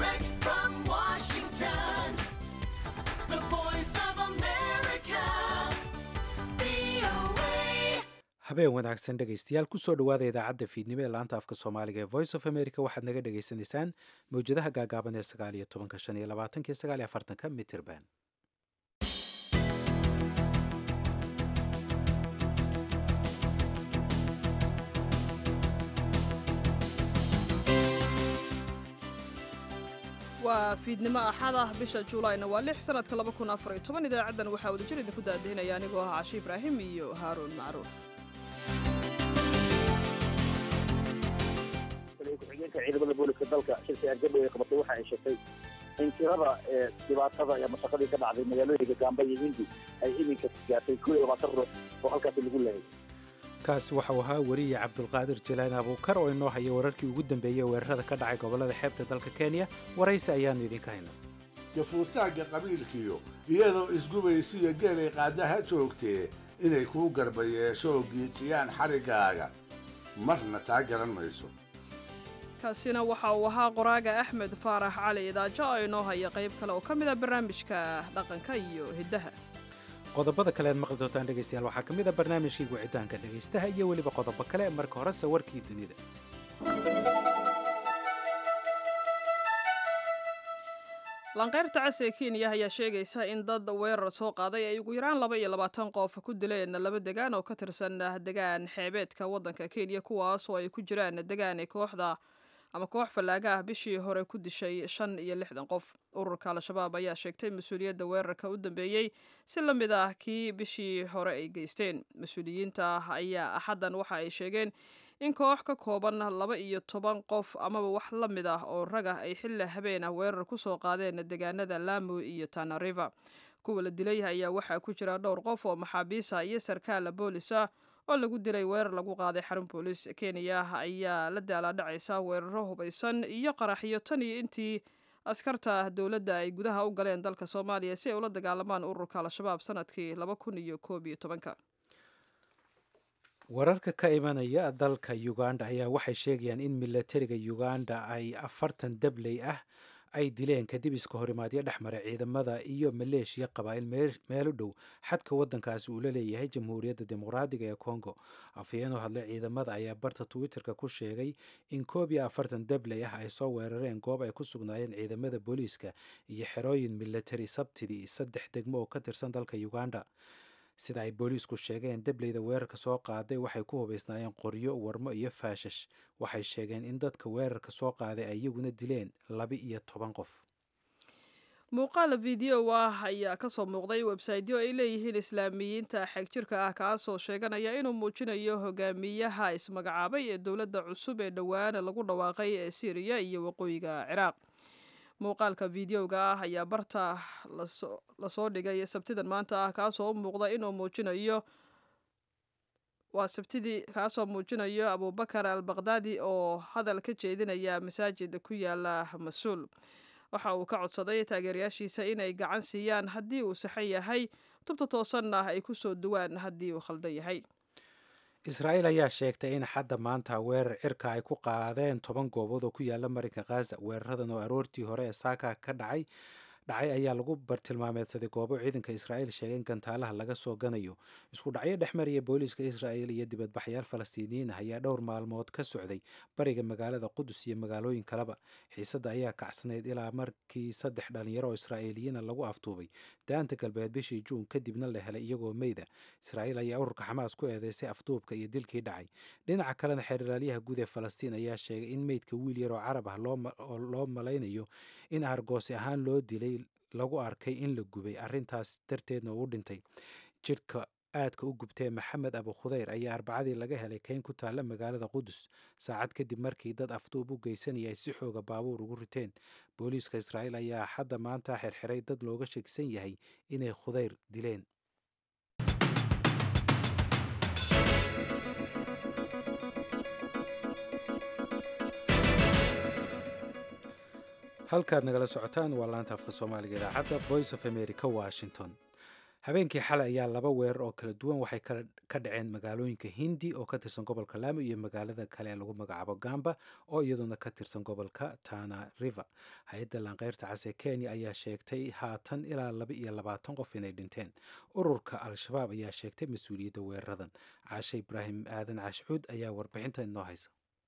Direct from Washington, the voice of America, VOA. habeen wanaagsan dhegaystayaal kusoo dhowaada idaacadda fiidnimo ee laanta afka soomaaliga ee voice of america waxaad naga dhagaysanaysaan mawjadaha gaagaaban ee sagaal iyo tobanka shan iyo labaatanka iyo sagaal iyo afartanka mitirban waa fiidnimo axad ah bisha juulayna waa lix sanadka laba kun afar iyo toban idaacaddan waxaa wadajir idinku daadihinaya anigoo ah cashi ibraahim iyo haaruun macruuf ku-xigeenka ciidamada booliska dalka shirka argabay ay qabatay waxa ay sheegtay in tirada ee dhibaatada iyo mashaqadii ka dhacday magaalooyinka gaamba iyo hindi ay iminka gaartay koo iyo labaatan ruux oo halkaasi lagu leeyay kaasi waxau ahaa weriye cabdulqaadir jalaan abuukar oo inoo haya wararkii ugu dambeeyey weerarada ka dhacay gobollada xeebta dalka kenya waraysi ayaannu idinka haynaa gafuurtaagga qabiilkiyo iyadoo isgubaysiyo geelay qaadaha joogtee inay kuu garba yeesho oo giijiyaan xadhiggaaga marna taa garan mayso kaasina waxa uu ahaa qoraaga axmed faarax cali idaajo oo inoo haya qayb kale oo ka mid a barnaamijka dhaqanka iyo hiddaha qodobada kale aad maqli doontaan dhegaystayaal waxaa ka mid a barnaamijkii wicitaanka dhegaystaha iyo weliba qodobo kale marka horese warkii dunida lanqeyrta cas ee kenya ayaa sheegaysa in dad weerar soo qaaday ay ugu yaraan laba iyo labaatan qof ku dileen laba degaan oo ka tirsan degaan xeebeedka waddanka kenya kuwaas oo ay ku jiraan degaan kooxda ama koox fallaaga ah bishii hore ku dishay shan iyo lixdan qof ururka al-shabaab ayaa sheegtay mas-uuliyadda weerarka u dambeeyey si la mid ah kii bishii hore ay geysteen mas-uuliyiinta ayaa axaddan waxa ay sheegeen in koox ka kooban laba iyo toban qof amaba wax la mid ah oo rag ah ay xilli habeen ah weerar ku soo qaadeen deegaanada lamu iyo tana river kuwa la dilay ayaa waxaa ku jira dhowr qof oo maxaabiisa iyo sarkaal boolis ah oo lagu dilay weerar lagu qaaday xarun boolis kenya ayaa la daalaadhacaysa weeraro hubaysan iyo qaraxyo tan iyo intii askarta dowladda ay gudaha u galeen dalka soomaaliya si ay ula dagaalamaan ururka al-shabaab sanadkii laba kun iyo koob iyo tobanka wararka ka imanaya dalka uganda ayaa waxay sheegayaan in milatariga uganda ay afartan dabley ah ay dileen kadib iska horimaadyo dhex maray ciidamada iyo maleeshiya qabaa'il meel u dhow xadka waddankaasi uu la leeyahay jamhuuriyadda dimuqraadiga ee congo afhayeen oo hadlay ciidamada ayaa barta twitterka ku sheegay in koob iyo afartan dabley ah ay soo weerareen goob ay ku sugnaayeen ciidamada booliiska iyo xerooyin milatari sabtidii saddex degmo oo ka tirsan dalka uganda sida ay booliisku sheegeen dableyda weerarka soo qaaday waxay ku hubaysnaayeen qoryo warmo iyo faashash waxay sheegeen in dadka weerarka soo qaaday ay iyaguna dileen laba iyo toban qof muuqaal video ah ayaa ka soo muuqday websaytyo ay leeyihiin islaamiyiinta xegjirka ah kaasoo sheeganaya inuu muujinayo hogaamiyaha ismagacaabay ee dowladda cusub ee dhowaan lagu dhawaaqay ee syriya iyo waqooyiga ciraaq muuqaalka videoga ah ayaa barta lasoo dhigay sabtidan maanta ah kaasoo u muuqda inuu muujinayo waa sabtidii kaasoo muujinayo abubakar al bakhdadi oo hadal ka jeedinaya masaajid ku yaala mas-uul waxa uu ka codsaday taageerayaashiisa inay gacan siiyaan haddii uu saxan yahay tubta toosanna ay ku soo duwaan haddii uu khaldan yahay israa'iil ayaa sheegtay in xadda maanta weerar cirka ay ku qaadeen toban goobood oo ku yaala marinka khaza weeraradan oo aroortii hore ee saaka ka dhacay dhacay ayaa lagu bartilmaameedsaday goobo ciidanka israa'iil sheegeen gantaalaha laga soo ganayo isku dhacyo dhex maraya booliiska israa'iil iyo dibadbaxyaal falastiiniyiin ah ayaa dhowr maalmood ka socday bariga magaalada qudus iyo magaalooyin kaleba xiisadda ayaa kacsanayd ilaa markii saddex dhalinyaro oo israa'iiliyiina lagu aftuubay daanta galbeed bishii juun kadibna la helay iyagoo meyda israa'iil ayaa ururka xamaas ku eedeysay afduubka iyo dilkii dhacay dhinaca kalena xeeralaalyaha guud ee falastiin ayaa sheegay in meydka wiil yar oo carab ah oo loo malaynayo in argoosi ahaan loo dilay lagu arkay in la gubay arrintaas darteedna uu dhintay jidhka aadka u gubtee maxamed abu khudayr ayaa arbacadii laga helay kayn ku taalla magaalada qudus saacad kadib markii dad afduub u geysanaya ay si xooga baabuur ugu riteen booliiska israa'iil ayaa hadda maanta xirxiray dad looga sheegsan yahay inay khudayr dileen halkaad nagala socotaan waa laanta afka soomaaliga idaacadda voice of america washington habeenkii xalay ayaa laba weerar oo kala duwan waxay ka dhaceen magaalooyinka hindi oo ka tirsan gobolka laamo iyo magaalada kale ee lagu magacaabo gamba oo iyaduna ka tirsan gobolka tana river hay-adda laanqeyrta cas ee kenya ayaa sheegtay haatan ilaa laba iyo labaatan qof inay dhinteen ururka al-shabaab ayaa sheegtay mas-uuliyadda weeraradan caashe ibraahim aadan caashcuud ayaa warbixinta inoo haysa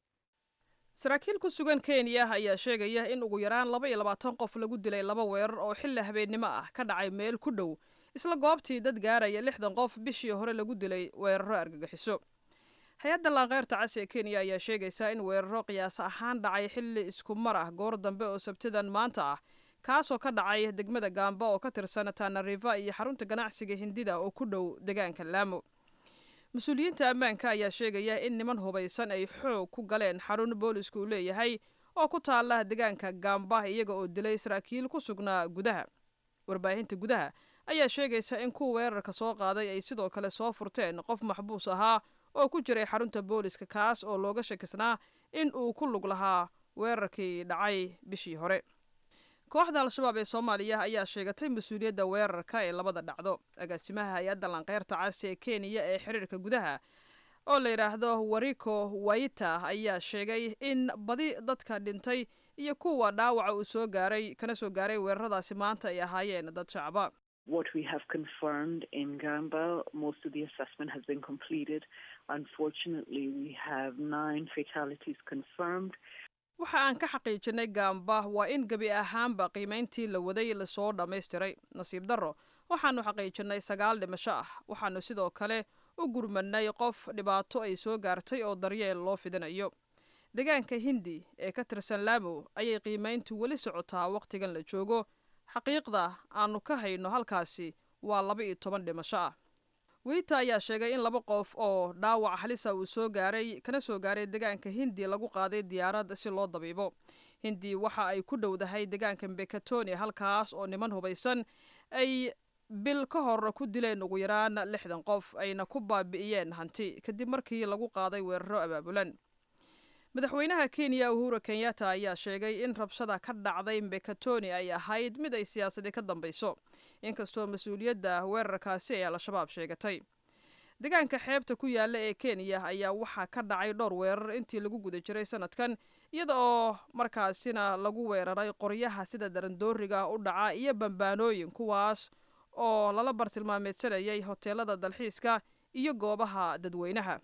saraakiil ku sugan kenya ayaa sheegaya in ugu yaraan laba iyo labaatan qof lagu dilay laba weerar oo xilli habeennimo ah ka dhacay meel ku dhow isla goobtii dad gaaraya lixdan qof bishii hore lagu dilay weeraro argagixiso hay-adda laanqeyrta cas ee kenya ayaa sheegaysaa in weeraro qiyaas ahaan dhacay xilli isku mar ah goor dambe oo sabtidan maanta ah kaasoo ka dhacay degmada gaamba oo ka tirsan tanariva iyo xarunta ganacsiga hindida oo ku dhow deegaanka laamo mas-uuliyiinta ammaanka ayaa sheegaya in niman hubaysan ay xoog ku galeen xarun boolisku uu leeyahay oo ku taala deegaanka gaamba iyaga oo dilay saraakiil ku sugnaa gudaha warbaahinta gudaha ayaa sheegaysa in kuwa weerarka soo qaaday ay sidoo kale soo furteen qof maxbuus ahaa oo ku jiray xarunta booliska kaas oo looga shakisnaa in uu ku lug lahaa weerarkii dhacay bishii hore kooxda al-shabaab ee soomaaliya ayaa sheegatay mas-uuliyadda weerarka ee labada dhacdo agaasimaha hay-adda lanqeyrta cas ee kenya ee xiriirka gudaha oo la yidhaahdo wariko waita ayaa sheegay in badi dadka dhintay iyo kuwa dhaawaca uu soo gaaray kana soo gaaray weeraradaasi maanta ay ahaayeen dad shacaba What we have confirmed in Gamba, most of the assessment has been completed. Unfortunately, we have nine fatalities confirmed. waxa aan ka xaqiijinay gaamba waa in gebi ahaanba qiimayntii la waday lasoo dhammaystiray nasiib darro waxaannu xaqiijinay sagaal dhimasho ah waxaannu sidoo kale u gurmanay qof dhibaato ay soo gaartay oo daryeel loo fidinayo deegaanka hindi ee ka tirsan laamo ayay qiimayntu weli socotaa wakhtigan la joogo xaqiiqda aannu ka hayno halkaasi waa laba iyo toban dhimasho ah wiita ayaa sheegay in laba qof oo dhaawac halisa uu soo gaaray kana soo gaaray deegaanka hindi lagu qaaday diyaarad si loo dabiibo hindi waxa ay ku dhowdahay deegaanka mbekatoni halkaas oo niman hubaysan ay bil ka hor ku dileen ugu yaraan lixdan qof ayna ku baabi'iyeen hanti kadib markii lagu qaaday weeraro abaabulan madaxweynaha kenya uhura kenyatta ayaa sheegay in rabshada ka dhacday mbekatoni ay ahayd mid ay siyaasadi ka dambayso inkastoo mas-uuliyadda weerarkaasi ay al-shabaab sheegatay deegaanka xeebta ku yaalla ee kenya ayaa waxaa ka dhacay dhowr weerar intii lagu guda jiray sanadkan iyada oo markaasina lagu weeraray qoryaha sida darandooriga u dhaca iyo bambaanooyin kuwaas oo lala bartilmaameedsanayay hoteelada dalxiiska iyo goobaha dadweynaha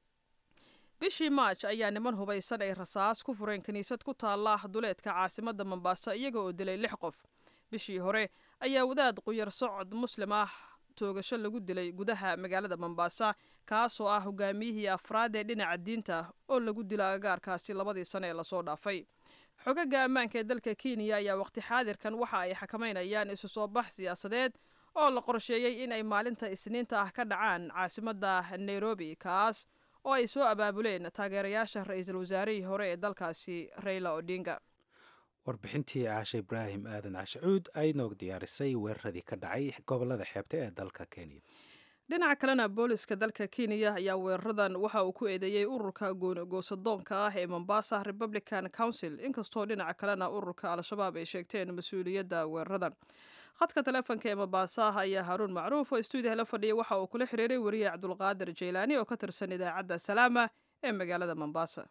bishii maaj ayaa niman hubaysan ay rasaas ku fureen kiniisad ku taalla duleedka caasimadda mombaaso iyaga oo dilay lix qof bishii hore ayaa wadaad qunyar socod muslim ah toogasho lagu dilay gudaha magaalada mombaasa kaasoo ah hogaamiyihii afraad ee dhinaca diinta oo lagu dilo agagaarkaasi labadii sane ee lasoo dhaafay xogaga ammaanka ee dalka kenya ayaa waqti xaadirkan waxa ay xakameynayaan isu soo bax siyaasadeed oo la qorsheeyey in ay maalinta isniinta ah ka dhacaan caasimadda nairobi kaas oo ay soo abaabuleen taageerayaasha ra-iisul wasaarihii hore ee dalkaasi rayla odinga warbixintii caashe ibraahim aadan cashacuud ay noog diyaarisay weeraradii ka dhacay gobolada xeebta ee dalka kenya dhinaca kalena booliska dalka kenya ayaa weeraradan waxa uu ku eedeeyey ururka goonigoosadoonka ah ee mombasa republican council inkastoo dhinaca kalena ururka al-shabaab ay sheegteen mas-uuliyadda weeraradan khadka taleefonka ee mombasa ayaa haaruun macruuf oo stuudiyaha la fadhiyay waxa uu kula xiriiray weriye cabdulqaadir jaylaani oo ka tirsan idaacadda salaama ee magaalada mombasa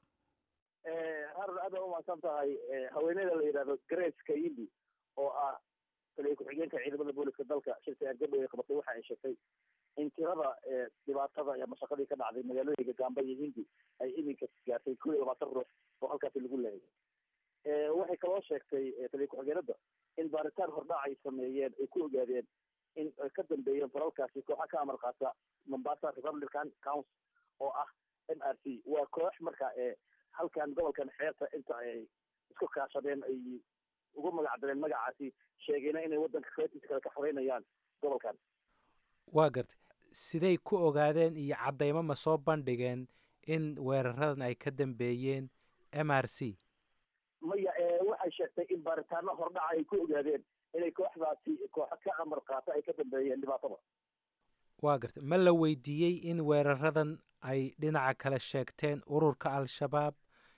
harun aad baa umahadsan tahay haweeneyda la yidhahdo grace kayindi oo ah taliya ku-xigeenka ciidamada booliska dalka shirka argabay ay qabatay waxa ay sheegtay in tirada dhibaatada iyo mashaqadii ka dhacday magaalooyinka gaamba iyo hindi ay iminka gaartay kow iyo labaatan ruux oo halkaasi lagu leeyay waxay kaloo sheegtay taliya ku-xigeenada in baaritaan hordhac ay sameeyeen ay ku ogaadeen in ay ka dambeeyeen falalkaasi kooxa ka amar qaata mombasa republican council oo ah m r c waa koox marka halkan gobolkan xeebta inta ay isku kaashadeen ay ugu magac dareen magacaasi sheegayna inay waddanka qeybtiisa kale ka xoreynayaan gobolkan waa gartay siday ku ogaadeen iyo caddaymo ma soo bandhigeen in weeraradan ay ka dambeeyeen m r c maya waxay sheegtay in baaritaano hordhaca ay ku ogaadeen inay kooxdaasi kooxo ka amar qaata ay ka dambeeyeen dhibaatada waa gartay ma la weydiiyey in weeraradan ay dhinaca kale sheegteen ururka al-shabaab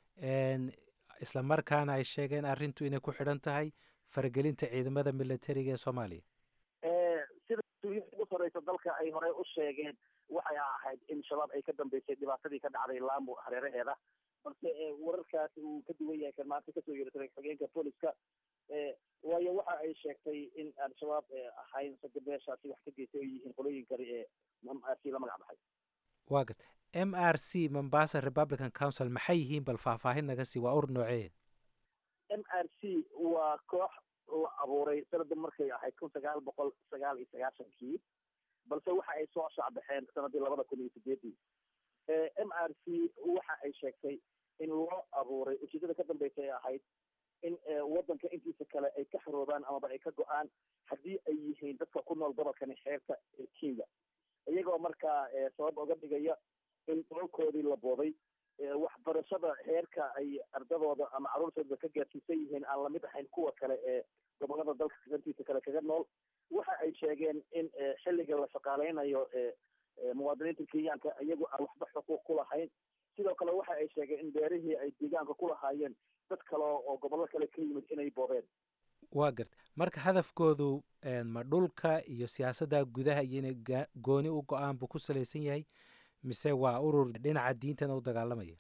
isla markaana ay sheegeen arrintu inay ku xidhan tahay faragelinta ciidamada militariga ee soomaaliya sida mas-uuliyiinta ugu horeysa dalka ay horey u sheegeen waxay ahayd in shabaab ay ka dambeysay dhibaatadii ka dhacday laamo hareeraheeda balse wararkaas uu ka duwan yahay kan maanta kasoo yeeratay xogeenka booliska waayo waxa ay sheegtay in al-shabaab ahayn sade beeshaasi wax ka geystay oo yihiin qolooyin kale ee si la magac baxay waa garta m r c mombasa republican council maxay yihiin bal faahfaahin naga sii waa ur noocee m r c waa koox la abuuray sanada markay ahayd kun sagaal boqol sagaal iyo sagaashankii balse waxa ay soo shacbaxeen sanadii labada kun iyo sideedii m r c waxa ay sheegtay in loo abuuray ujeedada ka dambeysa ay ahayd in wadanka intiisa kale ay ka xaroobaan amaba ay ka go-aan haddii ay yihiin dadka ku nool gobolkani xeebta ee kenya iyagoo markaa sabab oga dhigaya in dalkoodii la booday waxbarashada heerka ay ardadooda ama caruurtooda ka gaarsiisan yihiin aan lamid ahayn kuwa kale ee gobolada dalka dantiisa kale kaga nool waxa ay sheegeen in xilliga la shaqaaleynayo muwaadiniinta kenyaanka iyagu aan waxba xuquuq ku lahayn sidoo kale waxa ay sheegeen in beerihii ay deegaanka ku lahaayeen dad kale oo gobollo kale ka yimid inay boobeen waa garta marka hadafkoodu ma dhulka iyo siyaasadda gudaha iyo inay gooni u go-aan buu ku salaysan yahay mise waa urur dhinaca diintana u dagaalamaya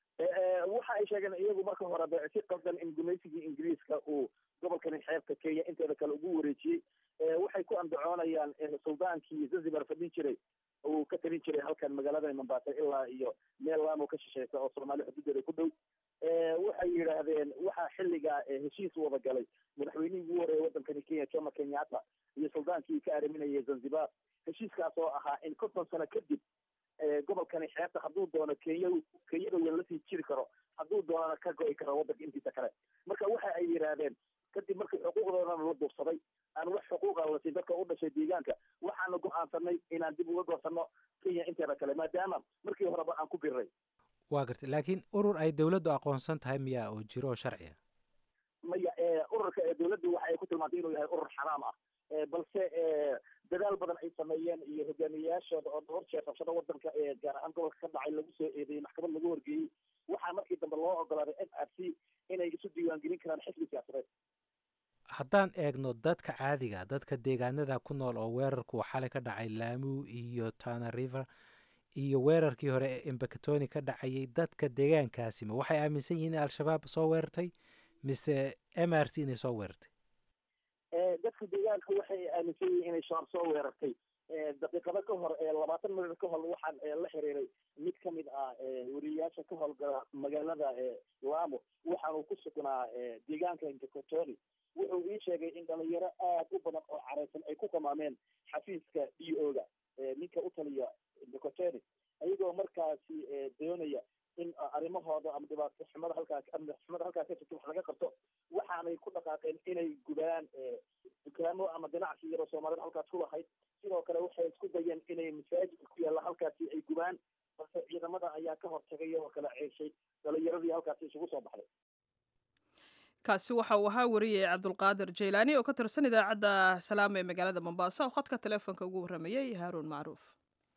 waxa ay sheegeen iyagu marka horeba si qaldan in gumaysigii ingiriiska uu gobolkani xeebta kenya inteeda kale ugu wareejiyey waxay ku andacoonayaan suldaankii zanzibar fadhin jiray uu ka talin jiray halkan magaalada mombasa ilaa iyo meel laamo ka shisheysa oo soomaali xuduudeeda ku dhow waxay yidhaahdeen waxaa xilligaa heshiis wada galay madaxweynihii ugu horeeyay wadankani kenya jomo kenyatta iyo suldaankii ka ariminayay zanzibar heshiiskaas oo ahaa in konton sano kadib gobolkani xeebta hadduu doono kenya kenyada weyn lasii jiri karo hadduu doonana ka go-i karo wadanka intiisa kale marka waxa ay yidhaahdeen kadib markii xuquuqdoodana la duursaday aan wax xuquuqa la siin dadka u dhashay deegaanka waxaana go-aansanay inaan dib uga goosano kenya inteeda kale maadaama markii horeba aan ku biray waa gartay laakiin urur ay dawladdu aqoonsan tahay miyaa oo jiro oo sharci ah maya ururka dawladdu waxa ay ku tilmaantay inuu yahay urur xaraam ah balse dadaal badan ay sameeyeen iyo hogaamiyeyaashooda oo dhowr jeer rabshada wadanka ee gaar ahaan gobolka ka dhacay lagu soo eedeeyey maxkamad lagu horgeeyey waxaa markii dambe loo ogolaaday m r c inay isu diiwaangelin karaan xisbi siyaasadeed haddaan eegno dadka caadiga dadka deegaanada ku nool oo weerarku xalay ka dhacay laamu iyo tana river iyo weerarkii hore ee embakatoni ka dhacayay dadka deegaankaasi ma waxay aaminsan yihiin in al-shabaab soo weerartay mise m r c inay soo weerartay dadka deegaanka waxay aaminsan yihiin inay shabaab soo weerartay daqiiqado ka hor labaatan minut ka hor waxaan la xiriiray mid ka mid ah weriyayaasha ka howlgala magaalada laamo waxaanu ku sugnaa deegaanka embakatoni wuxuu ii sheegay in dhalinyaro aad u badan oo careysan ay ku qamaameen xafiiska d o ga ninka u taliya embakatoni ayagoo markaasi doonaya in arrimahooda ama dhibaato xumada halkaas amni xumada halkaas ka jirta wax laga qabto waxaanay ku dhaqaaqeen inay gubaan dukaamo ama ganacsi yaroo soomaalida halkaas ku lahayd sidoo kale waxay isku dayeen inay masaajidka ku yaalla halkaasi ay gubaan balse ciidamada ayaa ka hortagay oo kala ceeshay dhalinyaradii halkaasi isugu soo baxday kaasi waxa uu ahaa wariyey cabdulqaadir jaylaani oo ka tirsan idaacadda salaama ee magaalada mombasa oo khadka taleefonka ugu warramayey haaruun macruuf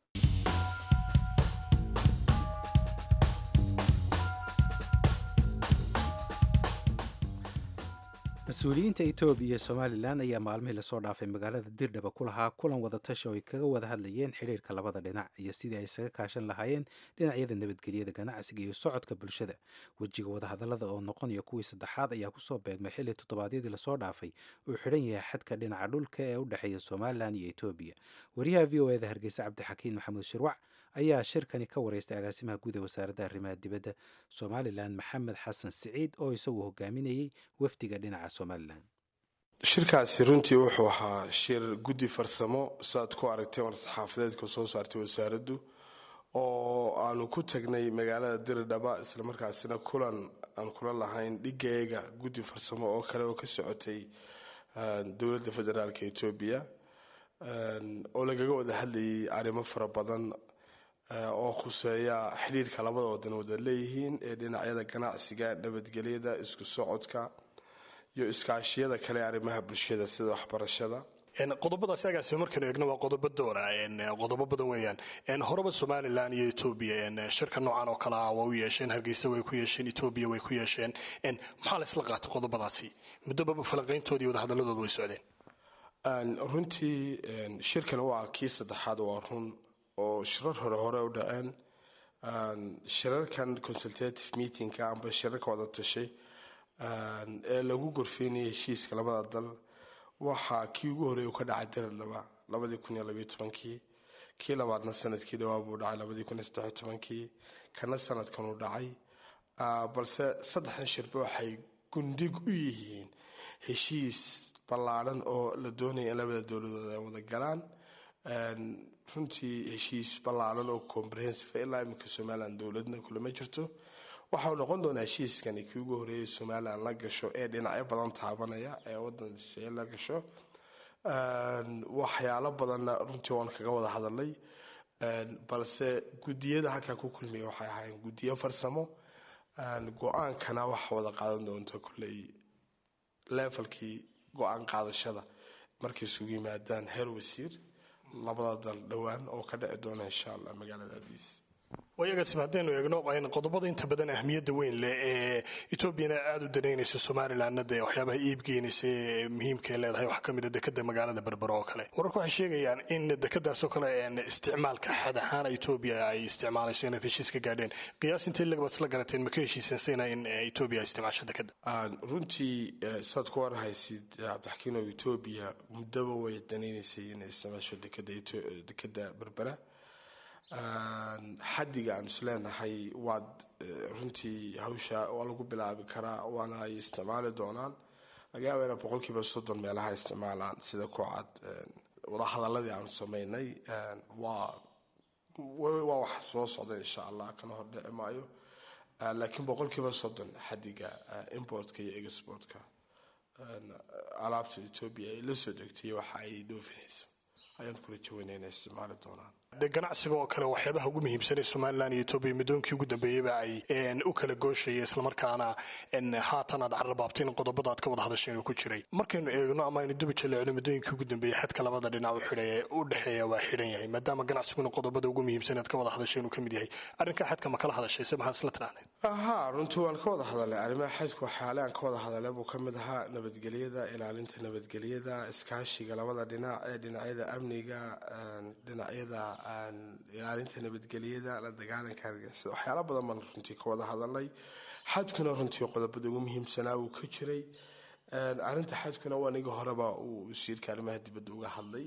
mas-uuliyiinta etoobiya iyo somalilan ayaa maalmihii lasoo dhaafay magaalada dirdhaba ku lahaa kulan wadatashi oo ay kaga wada hadlayeen xidhiirka labada dhinac iyo sidii ay isaga kaashan lahaayeen dhinacyada nabadgelyada ganacsiga iyo socodka bulshada wejiga wadahadallada oo noqonaya kuwii saddexaad ayaa kusoo beegmay xilli toddobaadyadii lasoo dhaafay uu xidhan yahay xadka dhinaca dhulka ee u dhexeeya somalilan iyo etoobiya wariyaha v o eda hargeysa cabdixakiin maxamuud shirwac ayaa shirkani ka wareystay agaasimaha guud ee wasaaradda arrimaha dibadda somalilan maxamed xasan siciid oo isagu hogaaminayey wafdiga dhinaca somalilan shirkaasi runtii wuxuu ahaa shir guddi farsamo saaad ku aragtay war-saxaafadeedka soo saartay wasaaraddu oo aanu ku tagnay magaalada diridhaba islamarkaasina kulan aan kula lahayn dhigeega guddi farsamo oo kale oo ka socotay dowladda federaalka etoobiya oo lagaga wada hadlayay arrimo fara badan oo khuseeya xidhiirka labada wadan wada leeyihiin ee dhinacyada ganacsiga nabadgelyada isku socodka iyo iskaashiyada kale arrimaha bulshada sida waxbarashada qodobadaasi agaasima markaynu eegno waa qodobo doora qodobo badan weeyaan horeba somalilan iyo etoobiya shirka noocan oo kale ah waa u yeesheen hargeysa way ku yeesheen etoobiya way ku yeesheen maxaa la isla qaatay qodobadaasi muddobaba falanqayntoodii wadahadaladooda way socdeen runtii shirkan waa kii saddexaad waa run oo shirar hore hore u dhaceen shirarkan consultative meetingka amba shirarka wada tashay ee lagu gorfeynayay heshiiska labada dal waxaa kii ugu horeey ka dhacay diradhaba labadii kun iyo labayo tobankii kii labaadna sanadkii dhawaa buu dhacay labadii kun iyo saddexiyo tobankii kana sanadkan uu dhacay balse saddexdan shirba waxay gundig u yihiin heshiis ballaadhan oo la doonaya in labada dowladood ay wada galaan runtii heshiis ballaadhan oo comprehensive ilaa iminka somalilan dowladna kulama jirto waxau noqon doonaa heshiiskani kii ugu horeeyay somalilan la gasho ee dhinacyo badan taabanaya ee wadan shee la gasho waxyaalo badanna runtii waan kaga wada hadalay balse gudiyada halkaa ku kulmiya waxay ahaayeen gudiyo farsamo go-aankana waxa wada qaadan doonta kolley levelkii go-aan qaadashada markay isugu yimaadaan heer wasiir labada dal dhowaan oo ka dhici doona insha allah magaalada adiis wayagasim haddaynu eegno qodobada inta badan ahmiyadda weyn leh ee etoobiyana aada u danaynaysa somalilanna dee waxyaabaha iibgeynaysa ee muhiimka ay leedahay waxaa ka mid a dekada magaalada berbero oo kale wararku waxay sheegayaan in dekadaasoo kale isticmaalka xad ahaan etoobiya ay isticmaalayso inaad heshiis ka gaadheen qiyaas intay lagabad isla garateen ma ka heshiisansayna in etoobiya ay isticmaasho dekada runtii saad ku warhaysid cabdixakiino etoobiya muddaba way danaynaysay inay isticmaasho dekada berbera xadiga aan is leenahay waad runtii hawsha waa lagu bilaabi karaa waana ay isticmaali doonaan laga yaaba ina boqolkiiba soddon meelaha isticmaalaan sida ku cad wadahadaladii aanu sameynay waa waa wax soo socda insha allah kana hordhici maayo laakiin boqolkiiba soddon xadiga importka iyo exportka alaabta etoobiya ay la soo degtay waxa ay dhoofinaysa ayaan kula jawaynay inay isticmaali doonaan dee ganacsiga oo kale waxyaabaha ugu muhiimsan ee somalilan iyo etoobiya muddoonkii ugu dambeeyeyba ay u kala gooshaya islamarkaana haatan aad carrabaabtay in qodobada aad ka wada hadasheen uu ku jiray markaynu eegno ama aynu duba jaleecno muddooyinkii ugu dambeeyey xadka labada dhinac u xidhaya u dhexeeya waa xidhan yahay maadaama ganacsiguna qodobada ugu muhiimsan aad ka wada hadasheen uu ka mid yahay arrinka xadka ma kala hadashay se maxaad isla tidhahdeen haa runtii waan ka wada hadalnay arrimaha xadku waxyaale aan ka wada hadalnay buu ka mid ahaa nabadgelyada ilaalinta nabadgelyada iskaashiga labada dhinac ee dhinacyada amniga dhinacyada ilaalinta nabadgelyada la dagaalanka argixisada waxyaala badan baan runtii ka wada hadalnay xadkuna runtii qodobada ugu muhiimsanaa uu ka jiray arrinta xadkuna waa niga horeba uu wasiirka arrimaha dibadda uga hadlay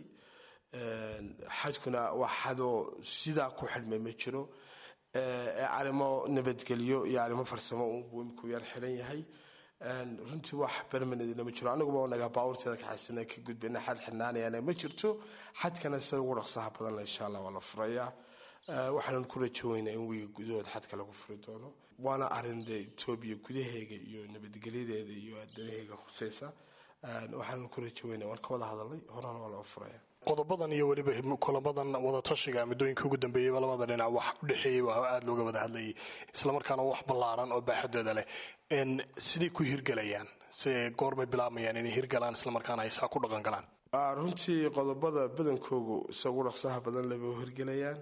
xadkuna waa xadoo sidaa ku xidhmay ma jiro arrimo nabadgelyo iyo arrimo farsamo uu imku yar xidhan yahay runtii wax bermanedna ma jiro aniguba naga baawurteeda kaxaysana ka gudbana xad xidhnaanayana ma jirto xadkana sida ugu dhaqsaha badanle insha allah waa la furayaa waxaanan ku rajaweynaa in wiiga gudahood xadka lagu furi doono waana arrin dee etoobiya gudaheega iyo nabadgelyadeeda iyo danaheega khuseysa waxaanan ku rajaweynaa waan ka wada hadalnay horena waa loo furaya qodobadan iyo weliba kulamadan wadatashiga muddooyinkii ugu dambeeyeyba labada dhinac wax u dhexeeyey waa aada looga wada hadlayay islamarkaana wax ballaaran oo baaxadooda leh siday ku hirgelayaan se goormay bilaabmayaan inay hirgalaan islamarkaana ay saa ku dhaqan galaan runtii qodobada badankoogu isagu dhaqsaha badan leba hirgelayaan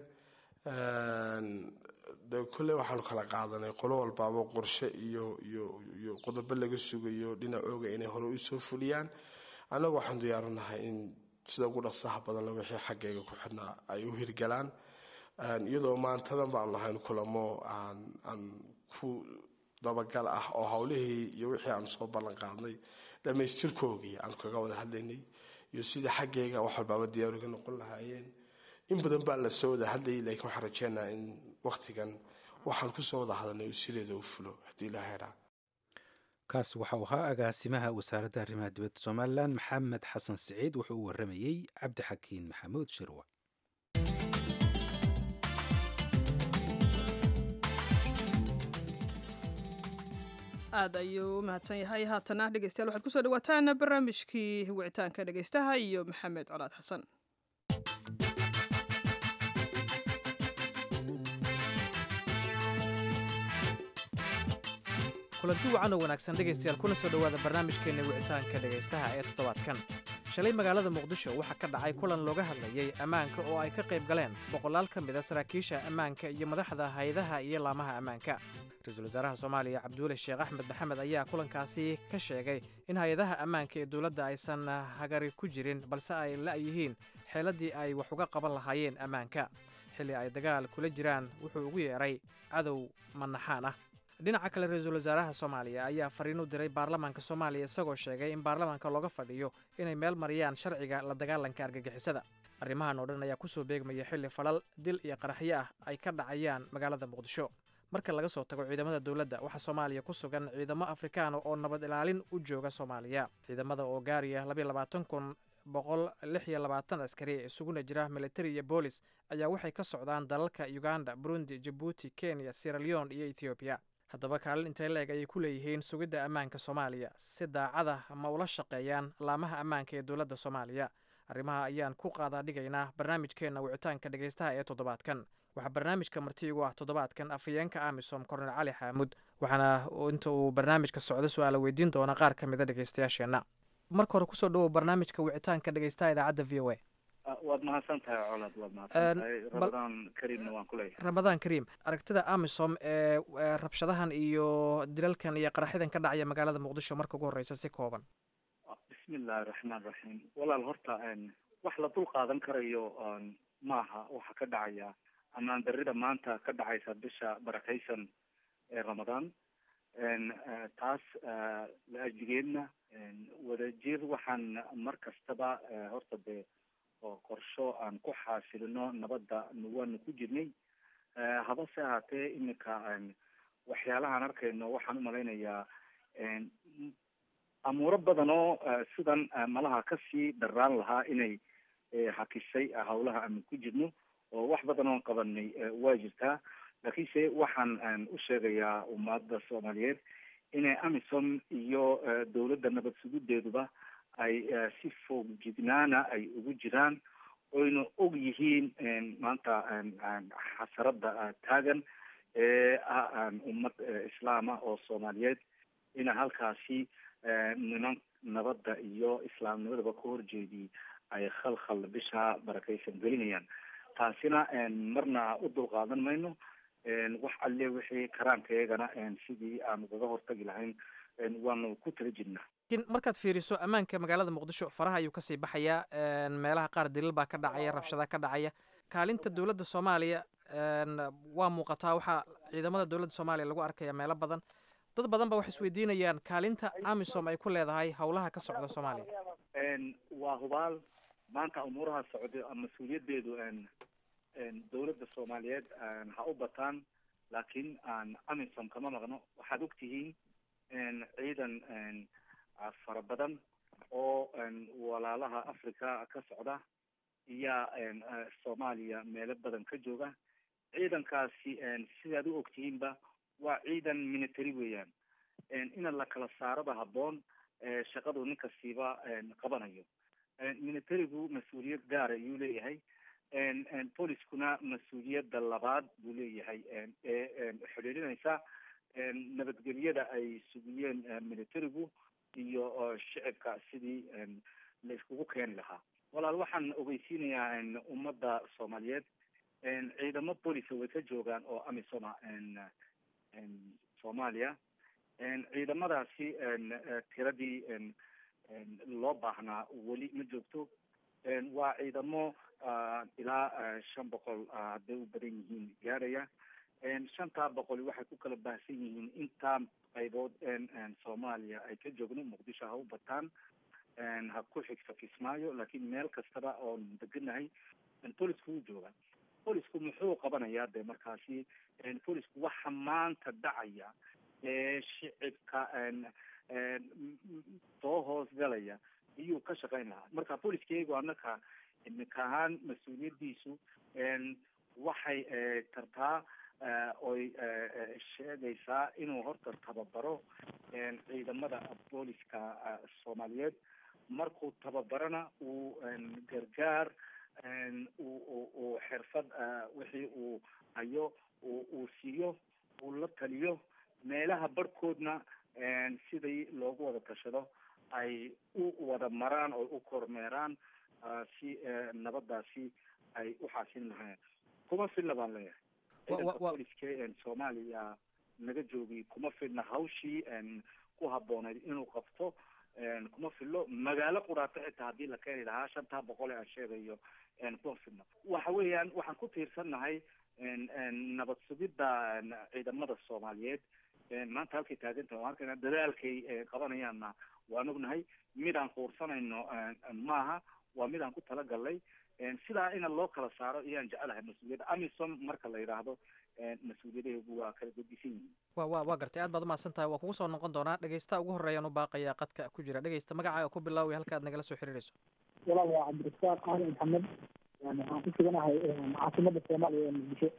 de kulle waxaanu kala qaadanay qolo walbaaba qorshe iyo iyo iyo qodobo laga sugayo dhinacooga inay hore usoo fuliyaan annagu waxaan diyaarinahay in sida ugu dhaqsaha badanle wixii xaggayga ku xidhnaa ay u hirgalaan iyadoo maantadan baanu lahayn kulamo aan ku dabagal ah oo howlihii iyo wixii aanu soo ballan qaadnay dhammaystirkoogii aanu kaga wada hadlaynay iyo sidai xaggayga wax walbaaba diyaariga noqon lahaayeen in badan baa la soo wada hadlayay laakiin waxaan rajeynaha in wakhtigan waxaan kusoo wada hadalnay uu sideeda u fulo haddii la heraa kaas waxau ahaa agaasimaha wasaaradda arrimaha dibadda somalilan maxamed xasan siciid wuxuu u waramayey cabdixakiin maxamuud shirwa aad ayuu u mahadsan yahay haatana dhegeystayaal waxaad kusoo dhawaataan barnaamijkii wicitaanka dhegeystaha iyo maxamed colaad xasan kulanti wacan oo wanaagsan dhegaystayaal kuna soo dhowaada barnaamijkeenna wicitaanka dhegaystaha ee toddobaadkan shalay magaalada muqdisho waxaa ka dhacay kulan looga hadlayey ammaanka oo ay ka qayb galeen boqolaal ka mid a saraakiisha ammaanka iyo madaxda hay-adaha iyo laamaha ammaanka ra-iisul wasaaraha soomaaliya cabduule sheekh axmed maxamed ayaa kulankaasi ka sheegay in hay-adaha ammaanka ee dowladda aysan hagari ku jirin balse ay la'yihiin xeeladdii ay wax uga qaban lahaayeen ammaanka xilli ay dagaal kula jiraan wuxuu ugu yeedhay cadow manaxaan ah dhinaca kale ra-iisul wasaaraha soomaaliya ayaa fariin u diray baarlamaanka soomaaliya isagoo sheegay in baarlamaanka looga fadhiyo inay meel mariyaan sharciga la dagaalanka argagixisada arrimahan oo dhan ayaa kusoo beegmaya xilli falal dil iyo qaraxyo ah ay ka dhacayaan magaalada muqdisho marka laga soo tago ciidamada dowladda waxaa soomaaliya ku sugan ciidamo afrikaana oo nabad ilaalin u jooga soomaaliya ciidamada oo gaaraya labayo labaatan kun boqol lix iyo labaatan askari ee isuguna jira militari iyo boolis ayaa waxay ka socdaan dalalka uganda burundi jabuuti kenya sieraleon iyo ethoobiya haddaba kaalin intay la-eg ayay ku leeyihiin sugidda ammaanka soomaaliya si daacada ma ula shaqeeyaan laamaha ammaanka ee dowladda soomaaliya arrimaha ayaan ku qaadaa dhigaynaa barnaamijkeenna wicitaanka dhegaystaha ee toddobaadkan waxaa barnaamijka marti igu ah toddobaadkan afhayeenka amisom kornel cali xaamuud waxaana inta uu barnaamijka socdo su-aala weydiin doona qaar ka mida dhegaystayaasheenna marka hore kusoo dhawow barnaamijka wicitaanka dhegaystaha idaacadda v o a waad mahadsan tahay colad waad mahadsan tahay ramadaan kariimna waan kuleeyahay ramadaan kariim aragtida amisom ee rabshadahan iyo dilalkan iyo qaraxyadan ka dhacaya magaalada muqdisho marka ugu horeysa si kooban bismillahi raxmaan raxiim walaal horta wax la dul qaadan karayo maaha waxa ka dhacaya amaan darida maanta ka dhacaysa bisha barakaysan ee ramadaan taas la-ajigeedna wadajir waxaan mar kastaba horta dee oo qorsho aan ku xaasilino nabadda waanu ku jirnay habase ahaatee iminka waxyaalahaan arkayno waxaan umalaynayaa amuuro badan oo sidan malaha kasii dharaan lahaa inay hakisay hawlaha aanu ku jirno oo wax badan oon qabanay waa jirtaa laakiinse waxaan u sheegayaa ummadda soomaaliyeed inay amisom iyo dowladda nabad sugudeeduba ay si foog jidnaana ay ugu jiraan oyna og yihiin maanta xasarada taagan ee ah ummad islaama oo soomaaliyeed ina halkaasi niman nabadda iyo islaamnimadaba ka horjeedii ay khalkhal bisha barakaysan gelinayaan taasina marna u dulqaadan mayno wax alle wixii karaankaygana sidii aan ugaga hortagi lahayn waanu ku tala jirnaa lakiin markaad fiiriso ammaanka magaalada muqdisho faraha ayuu kasii baxayaa meelaha qaar dilil baa ka dhacaya rabshada ka dhacaya kaalinta dowladda soomaaliya waa muuqataa waxaa ciidamada dowladda soomaaliya lagu arkaya meelo badan dad badan ba waxay isweydiinayaan kaalinta amisom ay ku leedahay howlaha ka socda soomaaliya waa hubaal maanta umuuraha socda mas-uuliyadeedu dowladda soomaaliyeed ha u bataan laakiin aan amisom kama maqno waxaad ogtihiin ciidan fara badan oo walaalaha africa ka socda iyaa soomaaliya meelo badan ka jooga ciidankaasi sidaad u ogtihiinba waa ciidan military weeyaan ina la kala saaraba habboon shaqadu nin kastiiba qabanayo militarigu mas-uuliyad gaara ayuu leeyahay boliskuna mas-uuliyadda labaad buu leeyahay ee xidhiidhinaysa nabadgelyada ay sugiyeen militarigu iyo shicibka sidii la iskugu keeni lahaa walaal waxaan ogeysiinayaa ummadda soomaaliyeed ciidamo bolisa way ka joogaan oo amisoma soomaaliya ciidamadaasi tiradii loo baahnaa weli ma joogto waa ciidamo ilaa shan boqol hadday u badan yihiin gaaraya shantaa boqol waxay ku kala baahsan yihiin intaa qaybood soomaaliya ay ka joogno muqdisho ha u bataan ha ku xigta kismaayo laakiin meel kastaba oon deganahay bolisku wuu jooga bolisku muxuu qabanayaa de markaasi bolisku waxa maanta dhacaya ee shicibka soo hoos galaya iyuu ka shaqayn lahaa marka boliskeygu anaka iminka ahaan mas-uuliyadiisu waxay tartaa oy sheegaysaa inuu horta tababaro ciidamada booliska soomaaliyeed markuu tababarana uu gargaar uu xirfad wixii uu hayo uu siiyo uu la taliyo meelaha barhkoodna sidii loogu wada tashado ay u wada maraan oo u kormeeraan si nabadaasi ay u xaasin lahayn kuma filna baan leeyahay ciidanka booliska soomaaliya naga joogay kuma filna hawshii ku habbooneyd inuu qabto kuma fillo magaalo quraata xitaa haddii la keeni lahaa shantaa boqol ee aan sheegayo kuma filno waxa weeyaan waxaan ku tiirsannahay nabad sugidda ciidamada soomaaliyeed maanta halkay taagantaha waan arkayna dadaalkay qabanayaanna waan ognahay mid aan quursanayno maaha waa mid aan ku talagalnay sidaa ina loo kala saaro ayaan jecelahay mas-uuliyadda amisom marka la yidhaahdo mas-uuliyadaheegu waa kala gedisan yihiin wa wa waa gartay aad baad umahadsan tahay waa kugu soo noqon doonaa dhegeystaha ugu horreeyaan u baaqayaa qadka ku jira dhegeysta magacaaga ku bilaaway halka aad nagala soo xiriirayso walaal waa cabdirasaaq cali maxamed yani waxaan ku suganahay caasimada soomaaliya ee muqdisho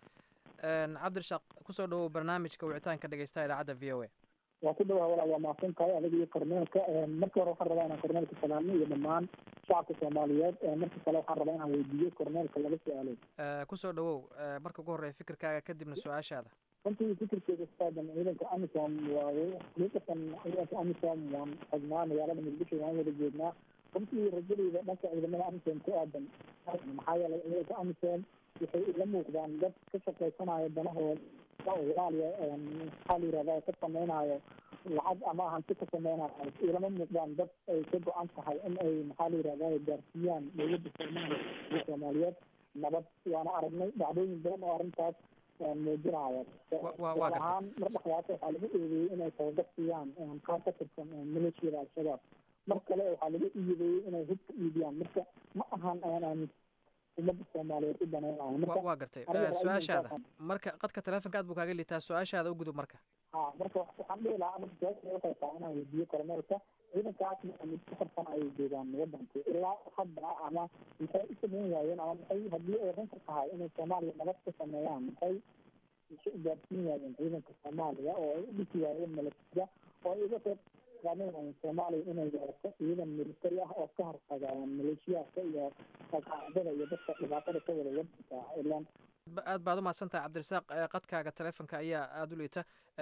cabdirashaaq kusoo dhawow barnaamijka wicitaanka dhegeystaha idaacadda v o a waa ku dhawaha walaal waa mahadsan tahay adiga iyo korneelka marka hore waxaan rabaa inaan korneelka salaamo iyo dhammaan shacabka soomaaliyeed marka kale waxaan rabaa inaan weydiiyo korneelka laga su-aalo kusoo dhawow marka ugu horreeya fikirkaaga kadibna su-aashaada runtii fikirkeeda saadan ciidanka amisom waaye xaqiiqatan ciidanka amisom waan tagnaa magaalada muqdisho waan wada joognaa runtii rajadeyda dhanka ciidamada amisom ku aadan maxaa yeelay ciidanka amisom waxay ila muuqdaan dad ka shaqaysanaya danahooda walaaliya maxaa la yirahda ka samaynayo lacag ama hanti ka samaynayo ilama muuqdaan dad ay ka go-an tahay in ay maxaa la yirahda gaarsiiyaan dowladda soomaaliya soomaaliyeed nabad waana aragnay dhacdooyin badan oo arrintaas muujinaya gaar ahaan mar dhexdaas waxaa lagu eedeeyey inay tababar siiyaan qaar ka tirsan maleeshiyada al-shabaab mar kale waxaa lagu iideeyey inay hub ka iibiyaan marka ma ahan aan aamin umada soomaaliyeed u danaynayo waa gartay su-aashaada marka qadka telefonka aad buu kaaga liitaa su-aashaada u gudub marka ha marka waxaan dhihi lahaa marka su-aasha waxay tahay inaan weydiiyo kormeelka ciidankaas muddo farsan ayay joogaan wadanka ilaa hadda ama maxay u sameyn waayeen ama maxay haddii ay runka tahay inay soomaaliya nabad ka sameeyaan maxay isu gaarsiin waayeen ciidanka soomaaliya oo ay u dhisi waayeen milatariga oo ay uga qeyb qaadanayeen soomaaliya inay yeelato ciidan militari ah oo ka hortaga maleeshiyaadka iyo qaacdada iyo dadka dhibaatada ka wada wadanka ilaan aad baad umahadsan tahay cabdirasaaq qadkaaga telefonka ayaa aada u liita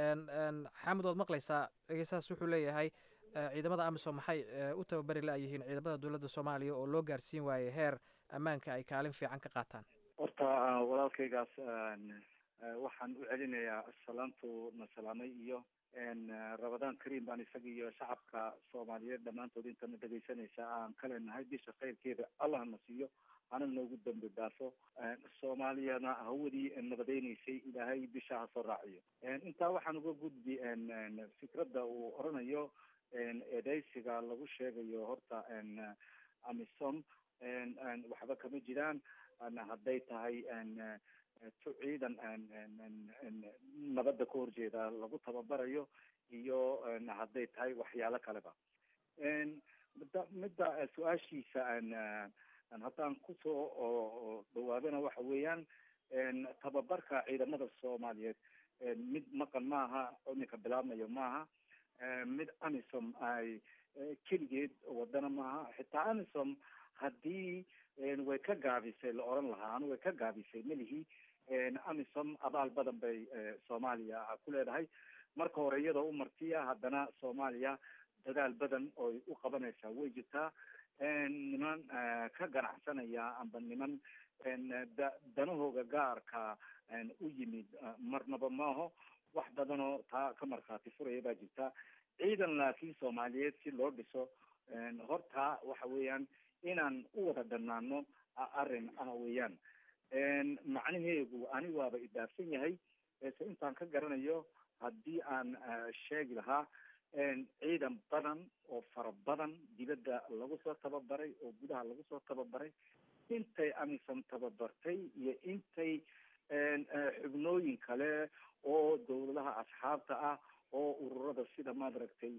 xaamud waad maqlaysaa dhegeystahaas wuxuu leeyahay ciidamada amisom maxay u tababari la-yihiin ciidamada dowladda soomaaliya oo loo gaarsiin waayey heer ammaanka ay kaalin fiican ka qaataan horta walaalkaygaas waxaan u celinayaa salaantu na salaamay iyo rabadaan karim baan isaga iyo shacabka soomaaliyeed dhammaantood intana dhegaysanaysa aan ka leenahay bisha khayrkeeda allah na siiyo hana noogu dambi dhaafo soomaaliyana hawadii nabadeynaysay ilaahay bisha ha soo raaciyo intaa waxaan uga gudbi fikradda uu oranayo eedeysiga lagu sheegayo horta amisom waxba kama jiraan hadday tahay tu ciidan nabadda ka horjeeda lagu tababarayo iyo hadday tahay waxyaalo kaleba midda midda su-aashiisa haddaan kusoo dhawaadana waxa weeyaan tababarka ciidamada soomaaliyeed mid maqan maaha iminka bilaabmayo maaha mid amisom ay keligeed wadana maaha xitaa amisom haddii way ka gaabisay la oran lahaa anu way ka gaabisay melihi amisom abaal badan bay soomaaliya ku leedahay marka hore iyadoo u martiya haddana soomaaliya dadaal badan oy u qabanaysaa way jirtaa niman ka ganacsanaya amba niman da danahooga gaarka u yimid marnaba maaho wax badanoo taa ka markhaati furaya baa jirta ciidan laakiin soomaaliyeed si loo dhiso horta waxa weeyaan inaan u wada dhanaano arrin ah weeyaan macnaheegu ani waaba idaafsan yahay se intaan ka garanayo haddii aan sheegi lahaa ciidan badan oo fara badan dibadda lagu soo tababaray oo gudaha lagu soo tababaray intay amisom tababartay iyo intay xubnooyin kale oo dawladaha asxaabta ah oo ururada sida maaragtay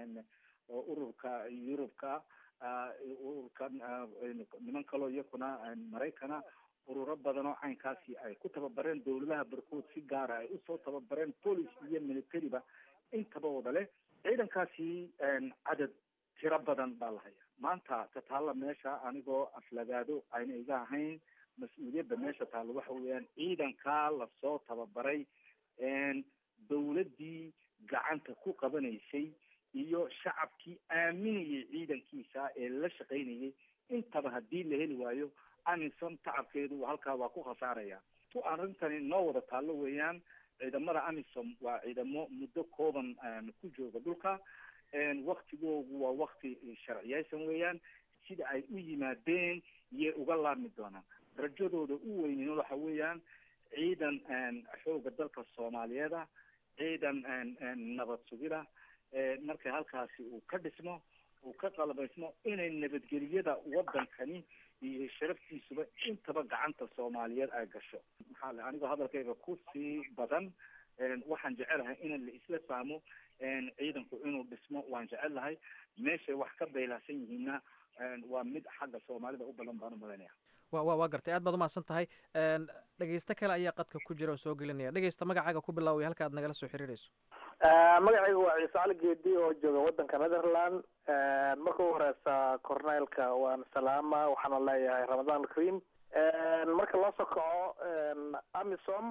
ururka yurubka ururka niman kaloo iyakuna maraykana ururo badan oo caynkaasi ay ku tababareen dawladaha barkood si gaara ay usoo tababareen police iyo militariba intaba wada leh ciidankaasi cadad tiro badan baa la haya maanta tataalla meesha anigoo aflagaado ayna iga ahayn mas-uuliyadda meesha taalla waxa weeyaan ciidankaa lasoo tababaray dawladdii gacanta ku qabanaysay iyo shacabkii aaminayay ciidankiisa ee la shaqaynayay intaba haddii la heli waayo amisom tacabkeedu halkaa waa ku khasaaraya tu arrintani noo wada taallo weeyaan ciidamada amisom waa ciidamo muddo kooban ku jooga dhulka waktigoogu waa wakti sharciyeysan weeyaan sida ay u yimaadeen iyay uga laabmi doonaan rajadooda u weynin waxa weeyaan ciidan xooga dalka soomaaliyeeda ciidan nabad sugida marka halkaasi uu ka dhismo uu ka qalabaysmo inay nabadgeliyada wadankani iyo sharaftiisuba intaba gacanta soomaaliyeed ay gasho maxaa le anigoo hadalkayga kusii badan waxaan jecelahay in la isla fahmo ciidanku inuu dhismo waan jecel lahay meeshay wax ka baylahsan yihiinna waa mid xagga soomaalida u balan baan u malaynaya wa wa waa gartay aad baad umahadsan tahay dhegeysto kale ayaa qadka ku jira oo soo gelinaya dhegeysta magacaaga ku bilaaway halka aad nagala soo xiriirayso magacaygu waa ciise cali geedi oo jooga wadanka netherland marka u horeysa corneylka waan salaama waxaana leeyahay ramadan alkaream marka loo soo kaco amisom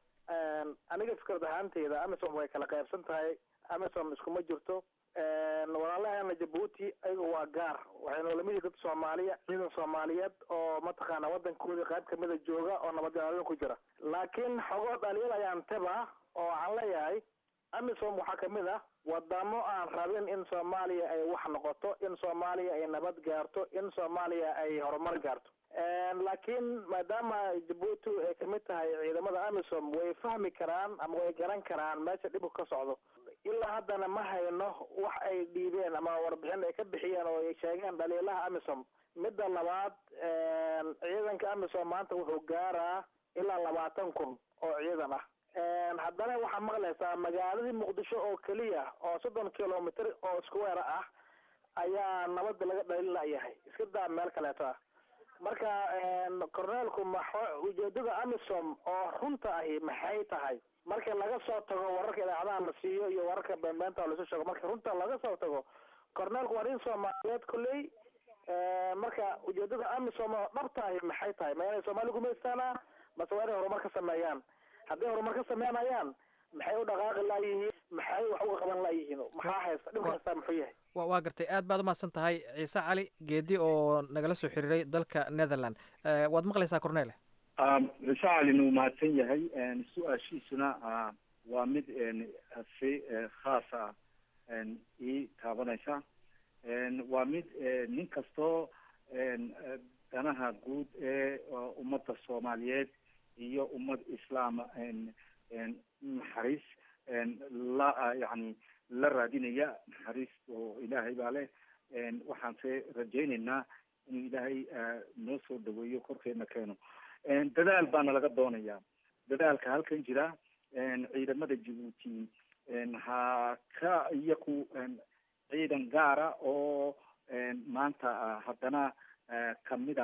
aniga fikrad ahaanteyda amisom way kala qaybsan tahay amisom iskuma jirto walaalahana jabuuti ayaga waa gaar waxay noolamid yihin dad soomaaliya ciidan soomaaliyeed oo mataqaana wadankoodii qayb kamida jooga oo nabadgelyo ku jira laakiin xogoo dhaliil ayaan teba oo waxaan leeyahay amisom waxaa kamid ah wadamo aan rabin in soomaaliya ay wax noqoto in soomaaliya ay nabad gaarto in soomaaliya ay horumar gaarto laakiin maadaama jabuuti ay kamid tahay ciidamada amisom way fahmi karaan ama way garan karaan meesha dhibku ka socdo ilaa haddana ma hayno wax ay dhiibeen ama warbixin ay ka bixiyeen oo ay sheegeen dhaliilaha amisom midda labaad ciidanka amisom maanta wuxuu gaaraa ilaa labaatan kun oo ciidan ah haddana waxaa maqlaysaa magaaladii muqdisho oo keliya oo soddon kilomitr oo iskuweera ah ayaa nabada laga dhalin layahay iska daa meel kaleeto ah marka corneelku maxo ujeedada amisom oo runta ahi maxay tahay marka laga soo tago wararka idaacadaha la siiyo iyo wararka beenbeenta lasu sheego marka runta laga soo tago corneelku waa nin soomaaliyeed kolley marka ujeedada amisom oo dhabta ahi maxay tahay ma inay soomaali gumaystaana mase waa inay horumar ka sameeyaan hadday horumar ka sameynayaan maxay u dhaqaaqi laayihiin maxay wax uga qaban laayihiin maxaa haysta dhibka haystaa muxuu yahay wa waa gartay aad baad umahadsan tahay ciise cali geedi oo nagala soo xiriiray dalka netherland waad maqlaysaa cornele ciise calina uu mahadsan yahay su-aashiisuna waa mid si khaas ah ii taabanaysa waa mid nin kastoo danaha guud ee ummadda soomaaliyeed iyo ummad islaama naxariis la yani la raadinaya naxariis oo ilaahay baa leh waxaanse rajaynaynaa inuu ilaahay noo soo dhaweeyo korkeena keeno dadaal baana laga doonaya dadaalka halkan jira ciidamada jabuuti ha ka iyaku ciidan gaara oo maanta haddana kamida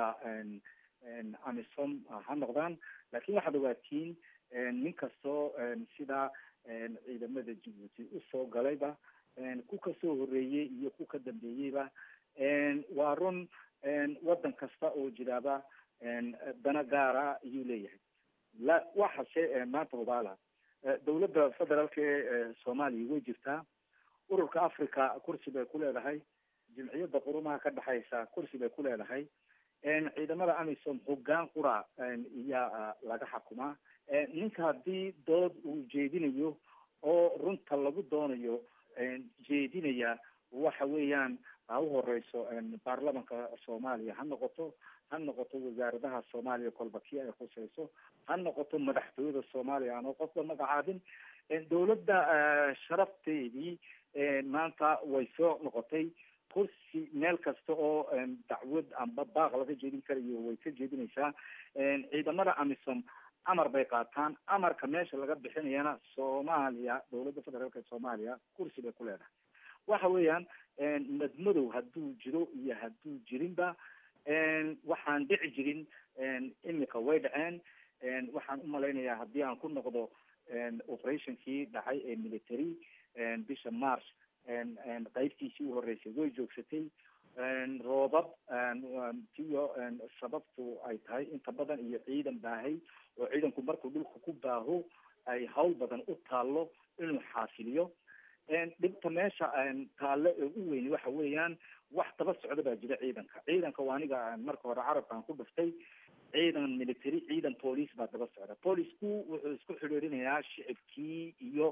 amisom ha noqdaan laakiin waxaad ogaatiin nin kastoo sidaa ciidamada jabuuti usoo galayba ku kasoo horeeyey iyo ku ka dambeeyeyba waa run waddan kasta oo jiraaba dana gaara ayuu leeyahay la waxase maanta hubaala dawladda federaalka ee soomaaliya way jirtaa ururka africa kursi bay ku leedahay jimciyadda qurumaha ka dhexaysa kursi bay ku leedahay ciidamada amisom hoggaan qura iyaa laga xakumaa ninka haddii dood uu jeedinayo oo runta lagu doonayo jeedinaya waxa weeyaan ha u horeyso baarlamanka soomaaliya ha noqoto ha noqoto wasaaradaha soomaaliya kolba kii ay khuseyso ha noqoto madaxtooyada soomaaliya aanoo qofba magacaabin dawladda sharafteedii maanta way soo noqotay kursi meel kasta oo dacwad amba baaq laga jeedin karayo way ka jeedinaysaa ciidamada amisom amar bay qaataan amarka meesha laga bixinayana soomaaliya dawladda federaalka soomaaliya kursi bay ku leedahay waxa weeyaan madmadow hadduu jiro iyo hadduu jirinba waxaan dhici jirin imika way dhaceen waxaan umalaynayaa haddii aan ku noqdo operationkii dhacay ee military bisha march qaybtiisii u horeysay way joogsatay roobab tiyo sababtu ay tahay inta badan iyo ciidan baahay oo ciidanku markuu dhulka ku baaho ay hawl badan u taallo inuu xaasiliyo dhibta meesha taalle ee u weyn waxa weeyaan wax daba socda baa jira ciidanka ciidanka waa aniga marka hore carabkaan ku dhuftay ciidan military ciidan police baa daba socda policeku wuxuu isku xidhiirinayaa shicibkii iyo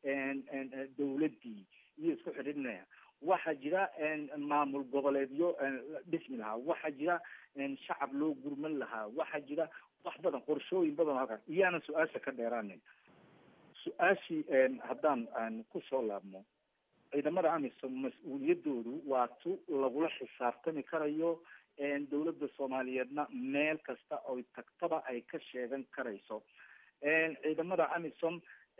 dawladdii iyo isku xidhiirinaya waxaa jira maamul goboleedyo dhismi lahaa waxaa jira shacab loo gurman lahaa waxaa jira wax badan qorshooyin badan halkaas iyaana su-aasha ka dheeraanin su-aashii haddaan aan kusoo laabno ciidamada amisom mas-uuliyadoodu waa tu lagula xisaabtami karayo dawladda soomaaliyeedna meel kasta oy tagtaba ay ka sheegan karayso ciidamada amisom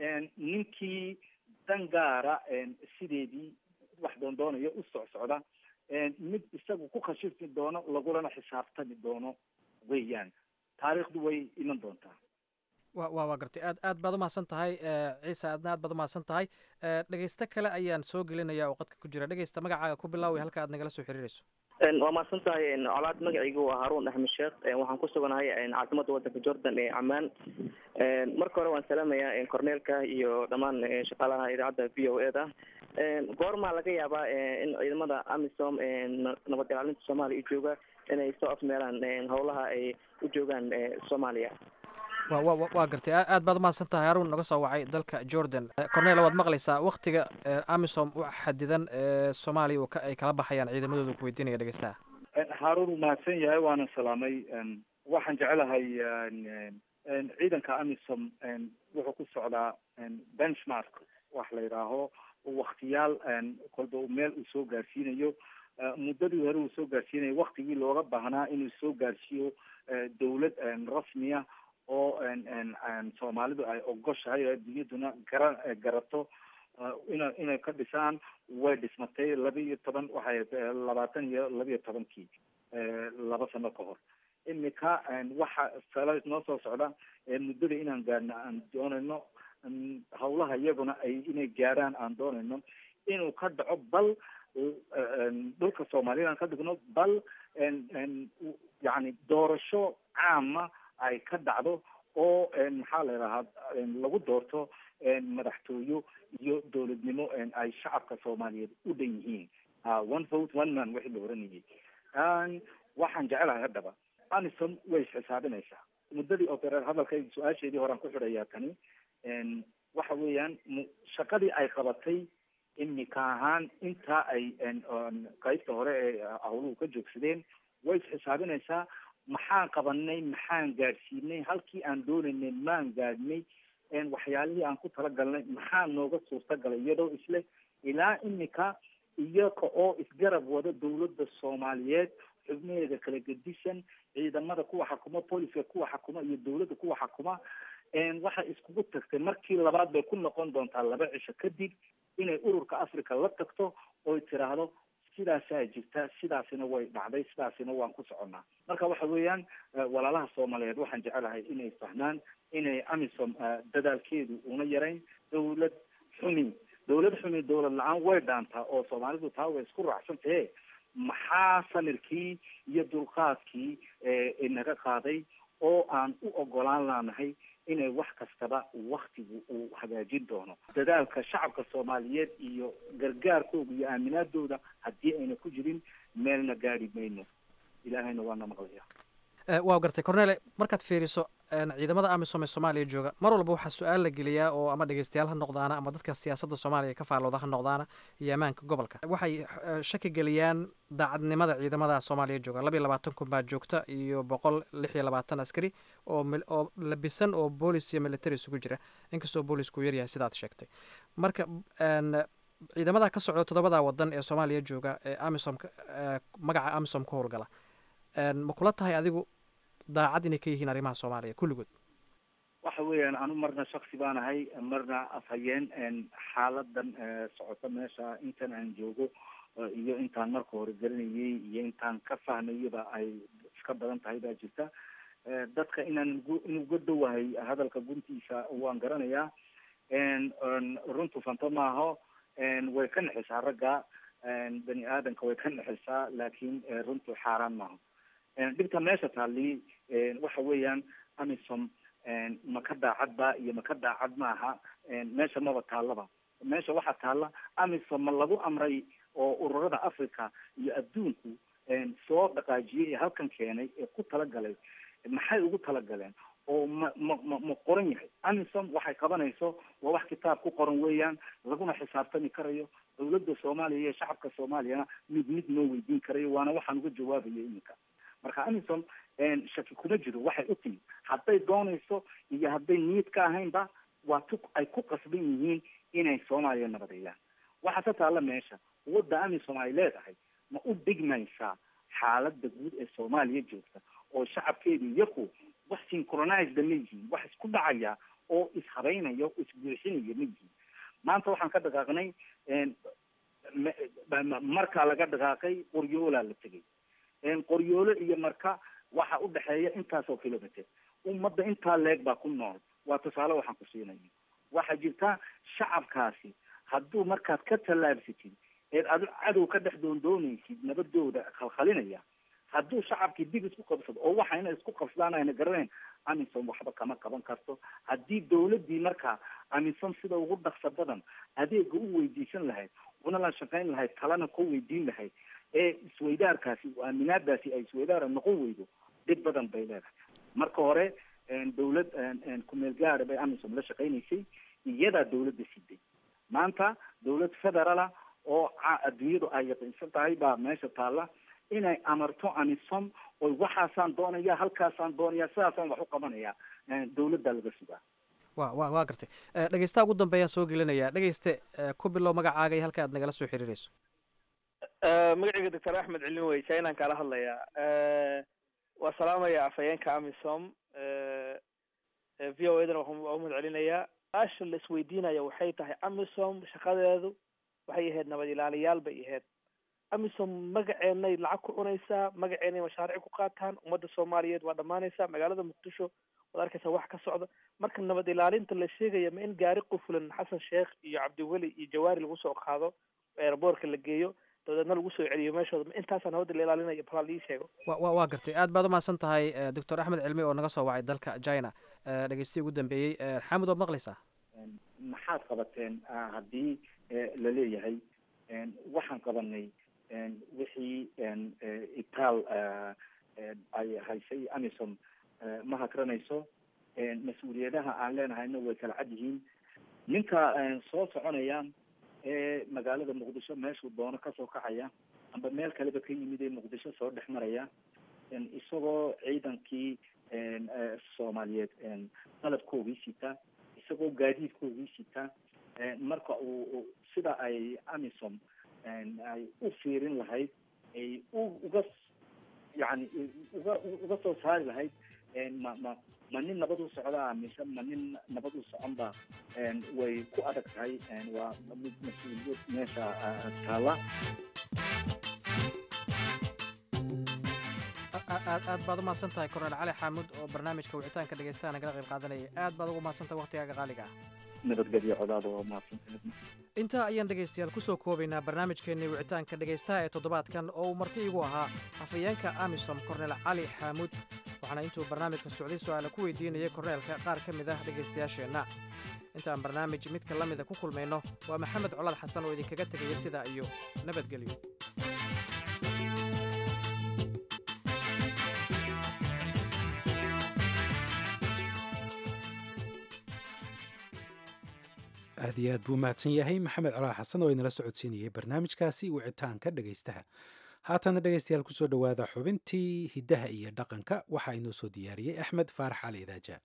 ninkii dan gaara sideedii wax doondoonayo u socsocda mid isagu ku khashifi doono lagulana xisaabtami doono weeyaan taariikhdu way iman doontaa wa wa waa gartay aad aad baad umahadsan tahay ciise aadna aad baad umahadsan tahay dhegeysto kale ayaan soo gelinaya oo qadka ku jira dhegeysta magacaaga ku bilaaway halka aad nagala soo xiriirayso waa mahadsan tahay colaad magacaygu waa haruun axmed sheekh waxaan ku suganahay caasimada wadanka jordan ee camaan marka hore waan salaamayaa corneelka iyo dhammaan shaqaalaha idaacadda v o e da goormaa laga yaabaa in ciidamada amisom nabad ilaalinta soomaaliya u jooga inay soo afmeelaan howlaha ay u joogaan soomaaliya wa wa waa gartay aad baad umahadsan tahay haruun naga soo wacay dalka jordan cornel waad maqlaysaa waktiga amisom u xadidan ee soomaaliya ay kala baxayaan ciidamadooda ku weydiinaya dhegeystaha haruun uu mahadsan yahay waana salaamay waxaan jecelahay ciidanka amisom wuxuu ku socdaa benchmark wax la yidhaaho waktiyaal kolba meel uu soo gaarsiinayo muddadii hore uu soo gaarsiinayo waktigii looga baahnaa inuu soo gaarsiiyo dawlad rasmiya oo soomaalidu ay ogoshahay oo adduunyaduna gara garato ina inay ka dhisaan way dhismatay laba iyo toban waxay labaatan iyo laba iyo tobankii laba sano ka hor imika waxa sala noo soo socda muddada inaan gaarno aan doonayno hawlaha iyaguna ay inay gaaraan aan doonayno inuu ka dhaco bal dhulka soomaaliyad aan ka dhigno bal yani doorasho caama ay ka dhacdo oo maxaa la yidhahaa lagu doorto madaxtooyo iyo dowladnimo ay shacabka soomaaliyeed u dhan yihiin one vote one man wixii la oranayay waxaan jecelahay haddaba amisom way isxisaabinaysaa muddadii opereer hadalkayga su-aasheedii horaan ku xidhayaa tani waxa weeyaan shaqadii ay qabatay imika ahaan intaa ay qaybta hore ee hawluhu ka joogsadeen way isxisaabinaysaa maxaan qabanay maxaan gaadhsiinay halkii aan doonaynay maan gaadhnay waxyaalihii aan ku talagalnay maxaa nooga suurtagalay iyadoo isle ilaa imika iyaga oo isgarab wada dawladda soomaaliyeed xubnaheeda kala gedisan ciidamada kuwa xakuma booliska kuwa xakuma iyo dawladda kuwa xakuma waxay iskugu tagtay markii labaad bay ku noqon doontaa laba cisho kadib inay ururka africa la tagto oy tiraahdo sidaasaa jirta sidaasina way dhacday sidaasina waan ku soconnaa marka waxa weeyaan walaalaha soomaaliyeed waxaan jecelahay inay fahmaan inay amisom dadaalkeedu una yarayn dawlad xumi dawlad xumi dawlad la-aan way dhaantaa oo soomaalidu taa way isku raacsan tahe maxaa samirkii iyo dulqaadkii inaga qaaday oo aan u ogolaan laanahay inay wax kastaba waktigu uu hagaajin doono dadaalka shacabka soomaaliyeed iyo gargaarkooda iyo aaminaadooda haddii ayna ku jirin meelna gaadi mayno ilaahayna waana maqlaya waa gartay cornele markaad fiiriso ciidamada amisom ee soomaaliya jooga mar walba waxaa su-aal la geliyaa oo ama dhegeystayaal ha noqdaana ama dadka siyaasadda soomaaliya ka faallooda ha noqdaana iyo ammaanka gobolka waxay shaki geliyaan daacadnimada ciidamada soomaaliya jooga laba iyo labaatan kun baa joogta iyo boqol lix iyo labaatan askari oo oo labisan oo boolis iyo military isugu jira inkastoo boolisku uu yaryahay sidaad sheegtay marka ciidamada ka socda toddobada wadan ee soomaaliya jooga ee amisom magaca amisom ka howlgala ma kula tahay adigu daacad inay ka yihiin arrimaha soomaaliya kulligood waxa weeyaan anu marna shaksi baan ahay marna afhayeen xaaladan socota meesha intan aan joogo iyo intaan marka hore garanayay iyo intaan ka fahmayaba ay iska badan tahay baa jirta dadka inaan inuga dhowahay hadalka guntiisa waan garanayaa runtu fanto maaho way ka nexisaa ragga bani aadanka way ka nexisaa laakiin runtu xaaraan maaho dhibta meesha taali waxa weeyaan amisom ma ka daacad ba iyo ma ka daacad maaha meesha maba taallaba meesha waxaa taalla amisom ma lagu amray oo ururada africa iyo adduunku soo dhaqaajiyey ee halkan keenay ee ku talagalay maxay ugu talagaleen oo ma ma ma ma qoran yahay amisom waxay qabanayso waa wax kitaab ku qoran weeyaan laguna xisaabtami karayo dawladda soomaaliya iyo shacabka soomaaliyana mid mid noo weydiin karayo waana waxaan uga jawaabayo iminka marka amisom shaki kuma jiro waxay u timid hadday doonayso iyo hadday niyad ka ahaynba waa tu ay ku qasban yihiin inay soomaaliya nabadeeyaan waxaa ka taalla meesha wadda amisom ay leedahay ma u dhigmaysaa xaaladda guud ee soomaaliya joogta oo shacabkeedu iyaku wax synchronized ma yihiin wax isku dhacaya oo ishabeynaya o isbuuxinaya ma yihiin maanta waxaan ka dhaqaaqnay markaa laga dhaqaaqay qoryoolaa la tegay qoryoolo iyo marka waxa u dhexeeya intaasoo kilometer ummadda intaa leeg baa ku nool waa tusaale waxaan ku siinaya waxaa jirta shacabkaasi hadduu markaad ka tallaabsatid eed adu cadow ka dhex doondoonaysid nabadooda khalkhalinaya hadduu shacabkii dib isku qabsado oo waxa inay isku qabsadaan ayna garanayn amisom waxba kama qaban karto haddii dawladdii markaa amisom sida ugu dhaqsa badan adeega u weydiisan lahayd una la shaqayn lahayd talana ku weydiin lahayd ee isweydaarkaasi aaminaadaasi ay isweydaara noqon weydo dhib badan bay leedahay marka hore dawlad kumeel gaara bay amisom la shaqaynaysay iyadaa dawladda siday maanta dawlad federaala oo adduunyadu ay yaqiinsan tahay baa meesha taalla inay amarto amisom oy waxaasaan doonaya halkaasaan doonaya sidaasaan wax u qabanaya dawladda laga sugaa wa wa waa gartay dhegeystaha ugu dambeeyaan soo gelinayaa dhegeyste ku bilow magacaaga iyo halka aad nagala soo xiriirayso magacayga doctor axmed cilin wey chainan kala hadlayaa waa salaamaya afhayeenka amisom v o edana waa umad celinayaa su-aasha la isweydiinaya waxay tahay amisom shaqadeedu waxay ahayd nabad ilaaliyaal bay ahayd amisom magaceenay lacag ku cunaysaa magaceenay mashaariic ku qaataan ummadda soomaaliyeed waa dhammaanaysaa magaalada muqdisho waad arkaysaa wax ka socda marka nabad ilaalinta la sheegaya ma in gaari qufulan xasan sheekh iyo cabdiweli iyo jawaari lagu soo qaado airboortka la geeyo dabeedna lagu soo celiyo meeshooda ma intaasaa nabadda la ilaalinayo balaa lii sheego wa wa waa gartay aad baad umahadsan tahay doctor axmed cilmi oo naga soo wacay dalka china dhegeystiyi ugu dambeeyey xamud waad maqlaysaa maxaad qabateen haddii la leeyahay waxaan qabanay wixii itaal ay haysay amisom ma hakranayso mas-uuliyadaha aan leenahayna way kala cad yihiin ninka soo soconaya ee magaalada muqdisho meeshuu doono kasoo kacaya amba meel kaleba ka yimid ee muqdisho soo dhex maraya isagoo ciidankii soomaaliyeed qalabkoogii sita isagoo gaadiidkoogii sita marka uu sida ay amisom ay u fiirin lahayd ay u uga yani uga uga soo saari lahayd ma ma ma nin nabad u socdaa mise ma nin nabad u socon ba way ku adag tahay waa mid mas-uuliyad meesha taala aad aad baad umahadsan tahay korneel cali xaamud oo barnaamijka wicitaanka dhegeystaha nagala qayb qaadanaya aad baad ugu mahadsan tahay waqtigaaga qaaliga ah nabadgelyo codaada waa mahadsantahay intaa ayaan dhegaystayaal ku soo koobaynaa barnaamijkeennii wicitaanka dhegaystaha ee toddobaadkan oo uu marti igu ahaa afhayeenka amisom korneel cali xaamuud waxaana intuu barnaamijka socday su-aala ku weydiinayay korneelka qaar ka mid ah dhegaystayaasheenna intaan barnaamij midka la mida ku kulmayno waa maxamed colaad xasan oo idinkaga tegaya sidaa iyo nabadgelyo aad iyo aad buu mahadsan yahay maxamed colaad xasan oo inala socodsiinayay barnaamijkaasi wicitaanka dhegaystaha haatana dhegaystayaal kusoo dhowaada xubintii hiddaha iyo dhaqanka waxaa inoo soo diyaariyey axmed faarax cali idaaja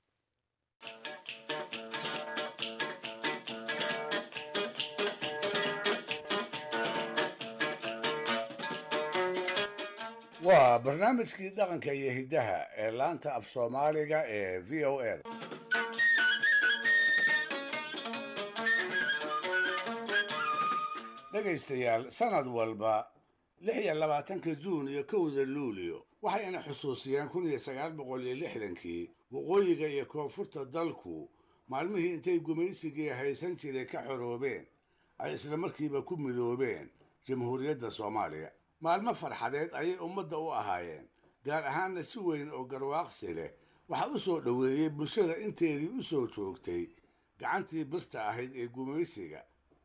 waa barnaamijkii dhaqanka iyo hiddaha ee laanta af soomaaliga ee v o a dhegaystayaal sanad walba lix iyo labaatanka juun iyo kowda luulio waxayna xusuusiyeen kun iyo sagaal boqol iyo lixdankii waqooyiga iyo koonfurta dalku maalmihii intay gumaysigii haysan jiray ka xoroobeen ay isla markiiba ku midoobeen jamhuuriyadda soomaaliya maalmo farxadeed ayay ummadda u ahaayeen gaar ahaanna si weyn oo garwaaqsi leh waxaa u soo dhoweeyey bulshada inteedii u soo joogtay gacantii birta ahayd ee gumaysiga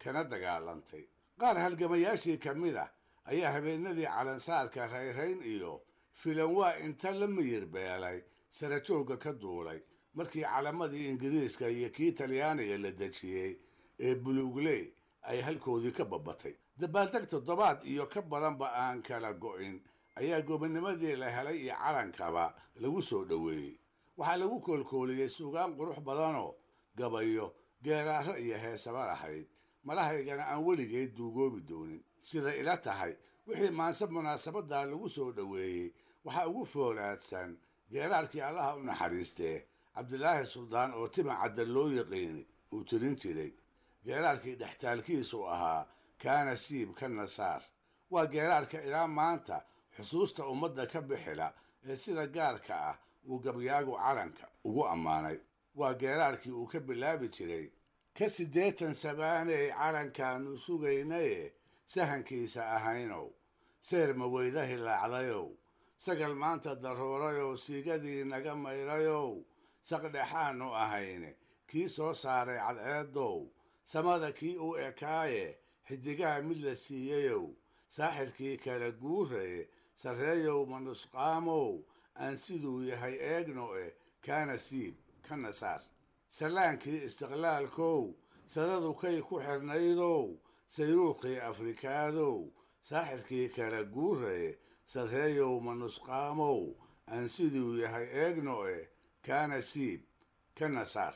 kana dagaalantay qaar halgamayaashii ka mid ah ayaa habeenadii calansaarka rayrayn iyo filanwaa inta la miyir beelay sarajoogga ka duulay markii calamadii ingiriiska iyo kii talyaaniga la dejiyey ee buluugley ay halkoodii ka babatay dabaaldeg toddobaad iyo ka badanba aan kala go'in ayaa gobonimadii la helay iyo calankaba lagu soo dhoweeyey waxaa lagu koolkooliyey suugaan qurux badanoo gabayo geeraaro iyo heesaba lahayd malahaygana aan weligeed duugoobi doonin sida ila tahay wixii maanse munaasabaddaa lagu soo dhoweeyey waxaa ugu foolaadsan geeraarkii allaha u naxariistee cabdilaahi suldaan oo tima cadda loo yaqiini uu tirin jiray geeraarkii dhextaalkiisu ahaa kaana siib ka nasaar waa geeraarka ilaa maanta xusuusta ummadda ka bixila ee sida gaarka ah uu gabyaagu calanka ugu ammaanay waa geeraarkii uu ka bilaabi jiray ka siddeetan sabaaney calankaannu sugaynaye sahankiisa ahaynow seer maweyda hilaacdayow sagal maanta daruurayow siigadii naga mayrayow saqdhexaannu ahayne kii soo saaray cadceedow samada kii u ekaaye xidigaha mid la siiyeyow saaxirkii kala guuraye sarreeyow manusqaamow aan siduu yahay eegno eh kaana siib ka nasaar sallaankii istiqlaalkow sadadu kay ku xidhnaydow sayruuqii afrikaadow saaxirkii kala guuraye sarreeyow manusqaamow aan siduu yahay eegno eh kaana siib ka nasaar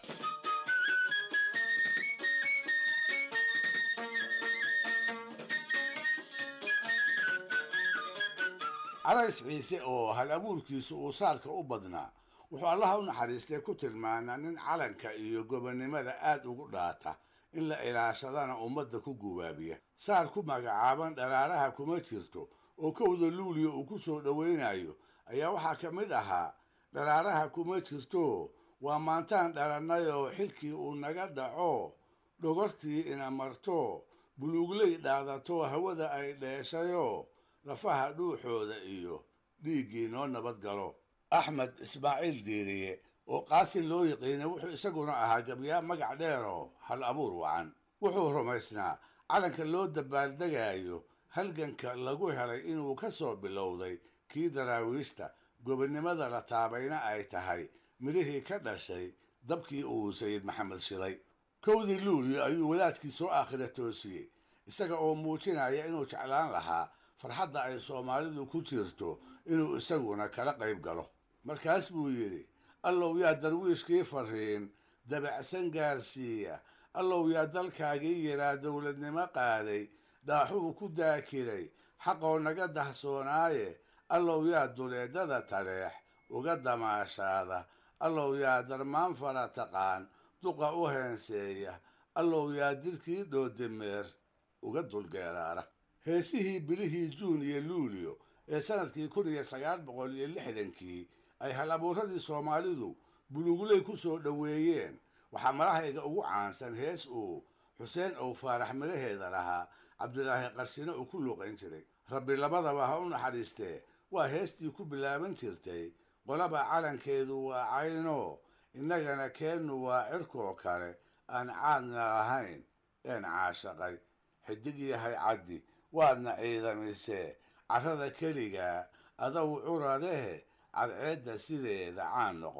calays ciise oo hal abuurkiisu uu saarka u badnaa wuxuu allaha u naxariistay ku tilmaanaa nin calanka iyo gobonnimada aad ugu dhaata in la ilaashadana ummadda ku gubaabiya saar ku magacaaban dharaaraha kuma jirto oo kowda luuliya uu ku soo dhowaynayo ayaa waxaa ka mid ahaa dharaaraha kuma jirto waa maantaan dhalannayoo xilkii uu naga dhaco dhogortii ina marto buluugley dhaadato hawada ay dheeshayoo lafaha dhuuxooda iyo dhiiggii noo nabad galo axmed ismaaciil diiriye oo qaasin loo yiqiinay wuxuu isaguna ahaa gabyaa magac dheeroo hal abuur wacan wuxuu rumaysnaa calanka loo dabaaldegayo halganka lagu helay inuu ka soo bilowday kii daraawiishta gobonnimada la taabayna ay tahay midhihii ka dhashay dabkii uu sayid maxamed shiday kowdii luulyo ayuu wadaadkii soo aakhira toosiyey isaga oo muujinaya inuu jeclaan lahaa farxadda ay soomaalidu ku jirto inuu isaguna kala qayb galo markaas buu yidhi allow yaa darwiishkii fariin dabacsan gaarsiiya allow yaa dalkaagii yaraa dowladnimo qaaday dhaaxuu ku daakiray xaqoo naga dahsoonaaye allow yaa duleedada taleex uga damaashaada allow yaa darmaan fara taqaan duqa u heenseeya allow yaa dirkii dhoodimeer uga dulgeeraara heesihii bilihii juun iyo luulyo ee sanadkii kun iyo sagaal boqol iyo lixdankii ay hal abuuradii soomaalidu buluugley ku soo dhoweeyeen waxaa malahayga ugu caansan hees uu xuseen ow faarax midhaheeda lahaa cabdilaahi qarshine uu ku luuqayn jiray rabbi labadaba ha u naxariistee waa heestii ku bilaaban jirtay qolaba calankeedu waa cayno innagana keennu waa cirkoo kale aan caadna lahayn een caashaqay xidig yahay caddi waadna ciidamisee carrada keligaa adow curadehe cadceedda sideeda caan noqo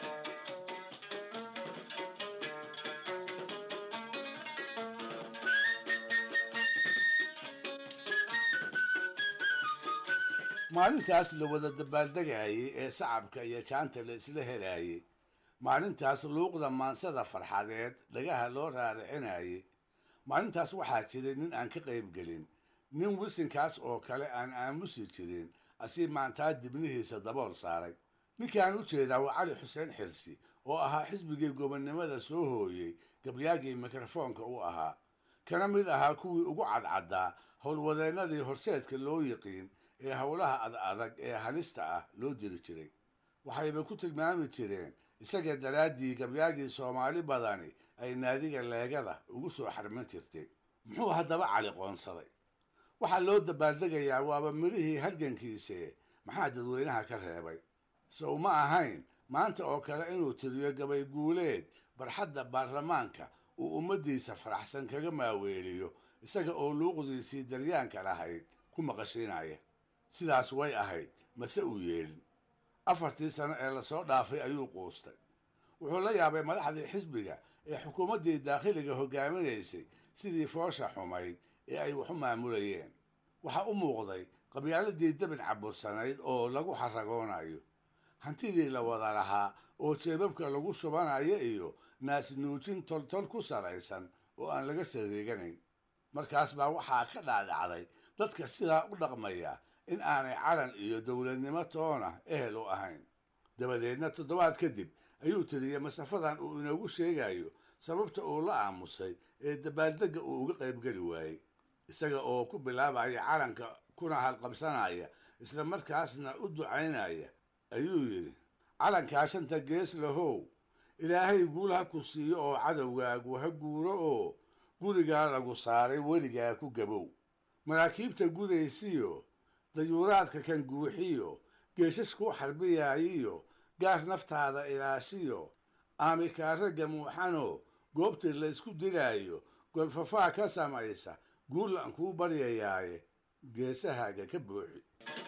maalintaas la wada dabaaldegayey ee sacabka iyo jaanta la isla helayey maalintaas luuqda maansada farxadeed dhagaha loo raaricinayey maalintaas waxaa jiray nin aan ka qayb gelin nin wisinkaas oo kale aan aamusi jirin asii maantaa dibnihiisa dabool saaray ninkaan u jeedaa waa cali xuseen xilsi oo ahaa xisbigii gobonnimada soo hooyey gabyaagii mikrofoonka u ahaa kana mid ahaa kuwii ugu cadcaddaa howlwadeennadii horseedka loo yiqiin ee howlaha ad adag ee halista ah loo diri jiray waxayba ku tilmaami jireen isaga daraaddii gabyaagii soomaali badani ay naadiga leegada ugu soo xarman jirtay muxuu haddaba cali qoonsaday waxaa loo dabaaldegayaa waaba midhihii halgankiise maxaa dadweynaha ka reebay sow ma ahayn maanta oo kale inuu tiriyo gabay guuleed barxadda baarlamaanka uu ummaddiisa faraxsan kaga maaweeliyo isaga oo luuqdiisii daryaanka lahayd ku maqashiinaya sidaas way ahayd mase uu yeelin afartii sano ee lasoo dhaafay ayuu quustay wuxuu la yaabay madaxdii xisbiga ee xukuumaddii daakhiliga hogaaminaysay sidii foosha xumayd ee ay wax u maamulayeen waxaa u muuqday qabyaaladii dabin cabursanayd oo lagu xaragoonayo hantidii la wada lahaa oo jeebabka lagu shubanayo iyo naasnuujin toltol ku salaysan oo aan laga sariiganayn markaas baa waxaa ka dhaadhacday dadka sidaa u dhaqmaya in aanay calan iyo dowladnimo toona ehel u ahayn dabadeedna toddobaad kadib ayuu tiriyey masafadan uu inoogu sheegayo sababta uu la aamusay ee dabaaldegga uu uga qaybgeli waayey isaga oo ku bilaabaya calanka kuna halqabsanaya isla markaasna u ducaynaya ayuu yidhi calankaa shanta gees lahow ilaahay guul ha ku siiyo oo cadowgaagu ha guuro oo gurigaa lagu saaray weligaa ku gabow maraakiibta gudaysiyo dayuuraadka kan guuxiyo geeshashkuu xarbiyaayiyo gaar naftaada ilaashiyo aamikaaragga muuxano goobtii laysku dilaayo golfafaa ka samaysa guurlan kuu baryayaaye geesahaaga ka buuxi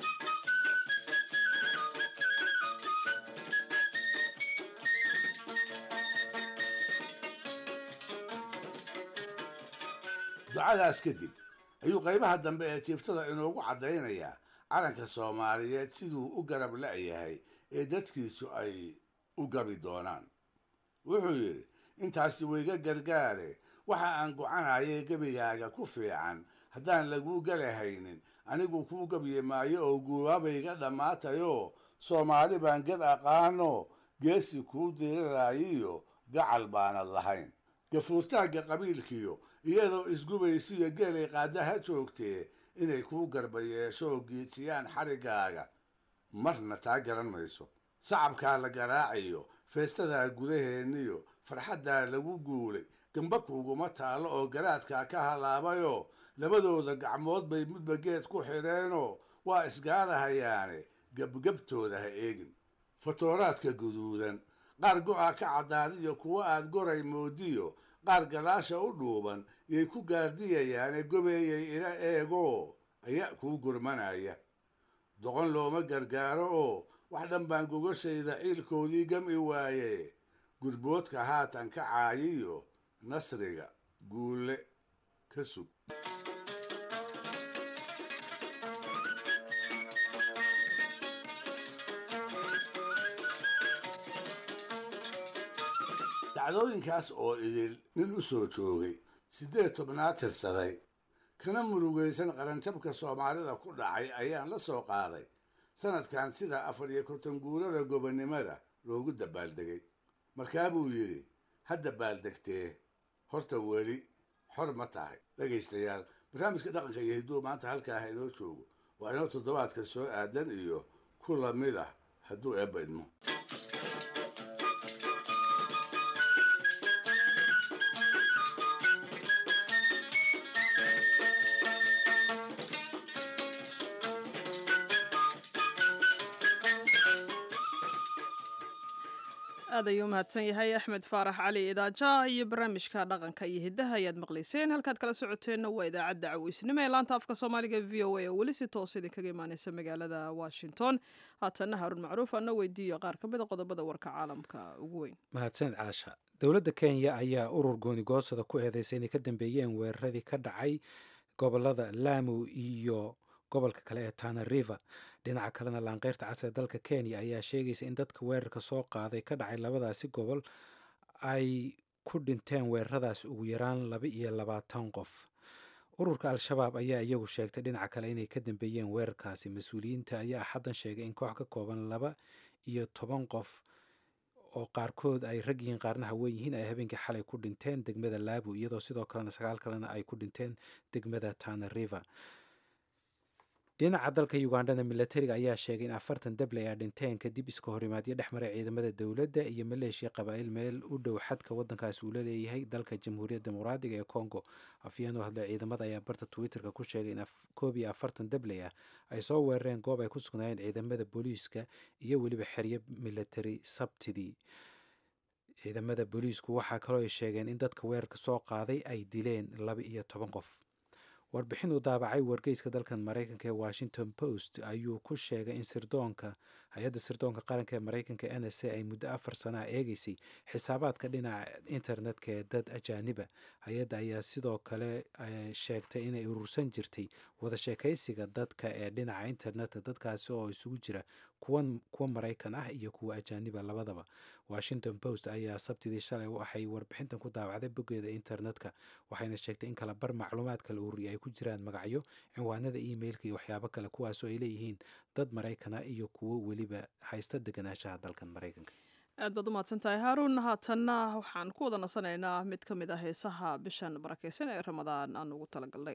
ducadaas kadib ayuu qaybaha dambe ee jiiftada inoogu caddaynayaa calanka soomaaliyeed siduu u garab la'yahay ee dadkiisu ay u gabi doonaan wuxuu yidhi intaasi wayga gargaare waxa aan gocanayay gebigaaga ku fiican haddaan laguu galahaynin anigu kuu gabyi maayo oo guubaabayga dhammaatayoo soomaali baan gad aqaano geesi kuu diriraayiyo gacal baanad lahayn gafuurtaagga qabiilkiyo iyadoo isgubaysiyo geelay qaadaha joogtee inay kuu garba yeesho oo giijiyaan xariggaaga marna taa garan mayso sacabkaa la garaacayo feestadaa gudaheenniyo farxaddaa lagu guulay gamba kuuguma taallo oo garaadkaa ka halaabayoo labadooda gacmood bay midba geed ku xidheenoo waa isgaadahayaane gebgebtooda ha eegin fatooraadka guduudan qaar go'a ka caddaadiyo kuwa aad goray moodiyo qaar gadaasha u dhuuban yay ku gaardiyayaane gobeeyay ila eegoo ayaa kuu gurmanaya doqon looma gargaaro oo wax dhan baan gogashayda ciilkoodii gami waaye gurboodka haatan ka caayiyo nasriga guulle ka sug dacdooyinkaas oo idil nin u soo joogay siddeed tobnaad tirsaday kana murugaysan qaranjabka soomaalida ku dhacay ayaan la soo qaaday sanadkan sida afar iyo konton guurada gobonnimada loogu dabaaldegay markaa buu yidhi ha dabaaldegtee horta weli xor ma tahay dhegaystayaal barnaamijka dhaqanka iyo hidduu maanta halkaaha inoo joogo waa inoo toddobaadka soo aadan iyo ku lamid ah hadduu eebba idmo aad ayuu umahadsan yahay axmed faarax cali idaaja iyo barnaamijka dhaqanka iyo hiddaha ayaad maqlayseen halkaad kala socoteenna waa idaacadda caweysnimo ee laanta afka soomaaliga v o a oo weli si toos idinkaga imaaneysa magaalada washington haatanna haarun macruuf ana weydiiyo qaar ka mid a qodobada warka caalamka ugu weyn mahadsaned caasha dowladda kenya ayaa urur goonigoosada ku eedeysay inay ka dambeeyeen weeraradii ka dhacay gobolada lamu iyo gobolka kale ee tana river dhinaca kalena laanqeyrta cas ee dalka kenya ayaa sheegaysa in dadka weerarka soo qaaday ka dhacay labadaasi gobol ay ku dhinteen weeraradaas ugu yaraan laba iyo labaatan qof ururka al-shabaab ayaa iyagu sheegtay dhinaca kale inay ka dambeeyeen weerarkaasi mas-uuliyiinta ayaa xaddan sheegay in koox ka kooban laba iyo toban qof oo qaarkood ay rag yihiin qaarna haween yihiin ay habeenkii xalay ku dhinteen degmada laabu iyadoo sidoo kalena sagaal kalena ay ku dhinteen degmada tana river dhinaca dalka ugandhana milatariga ayaa sheegay in afartan dabley a dhinteen kadib iska horimaadyo dhex maray ciidamada dowladda iyo maleeshiya qabaa'il meel u dhow xadka waddankaasi uu la leeyahay dalka jamhuuriyadda dimuqraadiga ee congo afyeen oo hadlay ciidamada ayaa barta twitterka ku sheegay in koob iyo afartan dabley ah ay soo weerareen goob ay ku sugnaayeen ciidamada booliiska iyo weliba xeryo milatari sabtidii ciidamada booliisku waxaa kaloo ay sheegeen in dadka weerarka soo qaaday ay dileen laba iyo toban qof warbixin uu daabacay wargeyska dalkan maraykanka ee washington post ayuu ku sheegay in sirdoonka hay-adda sirdoonka qaranka ee maraykanka n s a ay muddo afar sana eegeysay xisaabaadka dhinaca internetka ee dad ajaaniba hay-adda ayaa sidoo kale sheegtay inay urursan jirtay wada sheekaysiga dadka ee dhinaca internetka dadkaasi oo isugu jira kuwa maraykan ah iyo kuwa ajaaniba labadaba washington post ayaa sabtidii shalay waxay warbixintan ku daawacday boggeeda internetka waxayna sheegtay in kala bar macluumaadka la ururiyay ay ku jiraan magacyo cinwaanada emailka iyo waxyaabo kale kuwaasoo ay leeyihiin dad maraykana iyo kuwo weliba haysta deganaanshaha dalkan maraykanka aad baad u mahadsantahay haaruun haatanna waxaan ku wada nasanaynaa mid ka mid ah heesaha bishan barakeysan ee ramadaan aan ugu talagalnay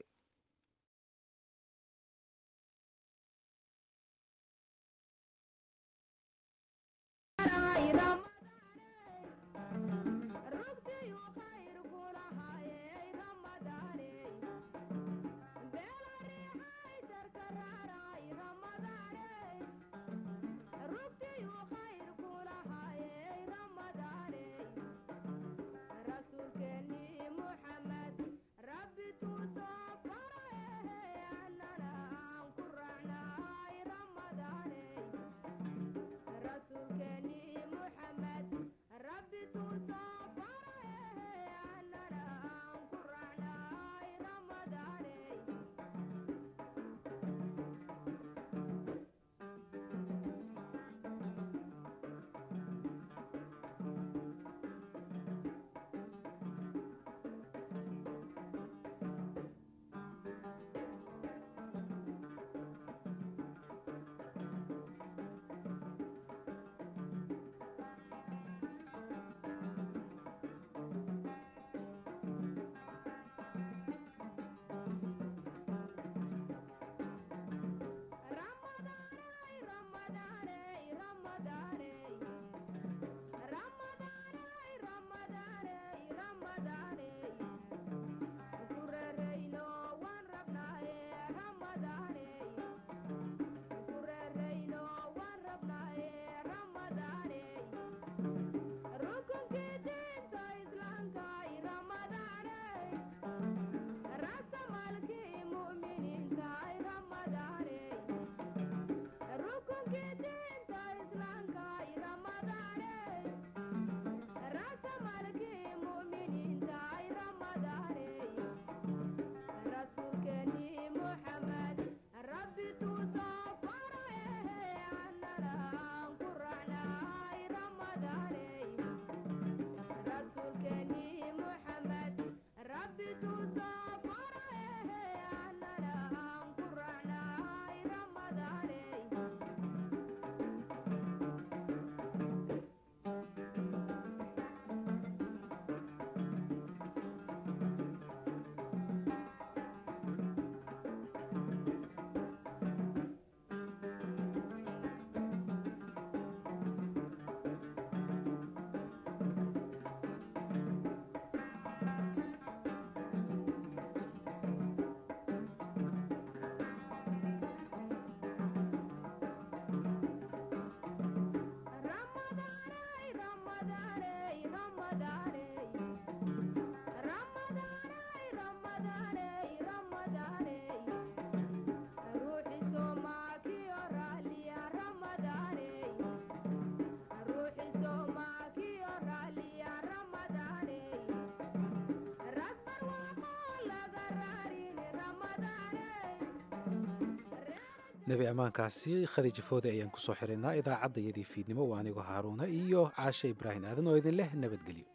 nebi ammaankaasi khadiija foode ayaan kusoo xiraynaa idaacadda iyadii fiidnimo waa anigoo haaruuna iyo caashe ibraahim aadan oo idin leh nabadgelyo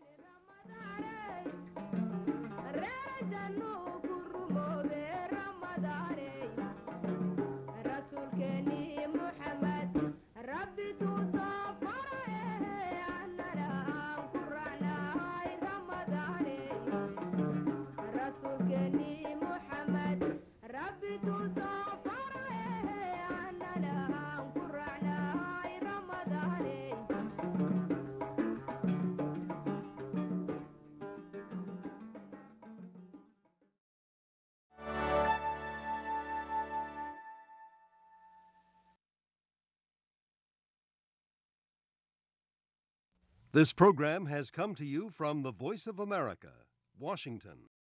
This program has come to you from the Voice of America, Washington.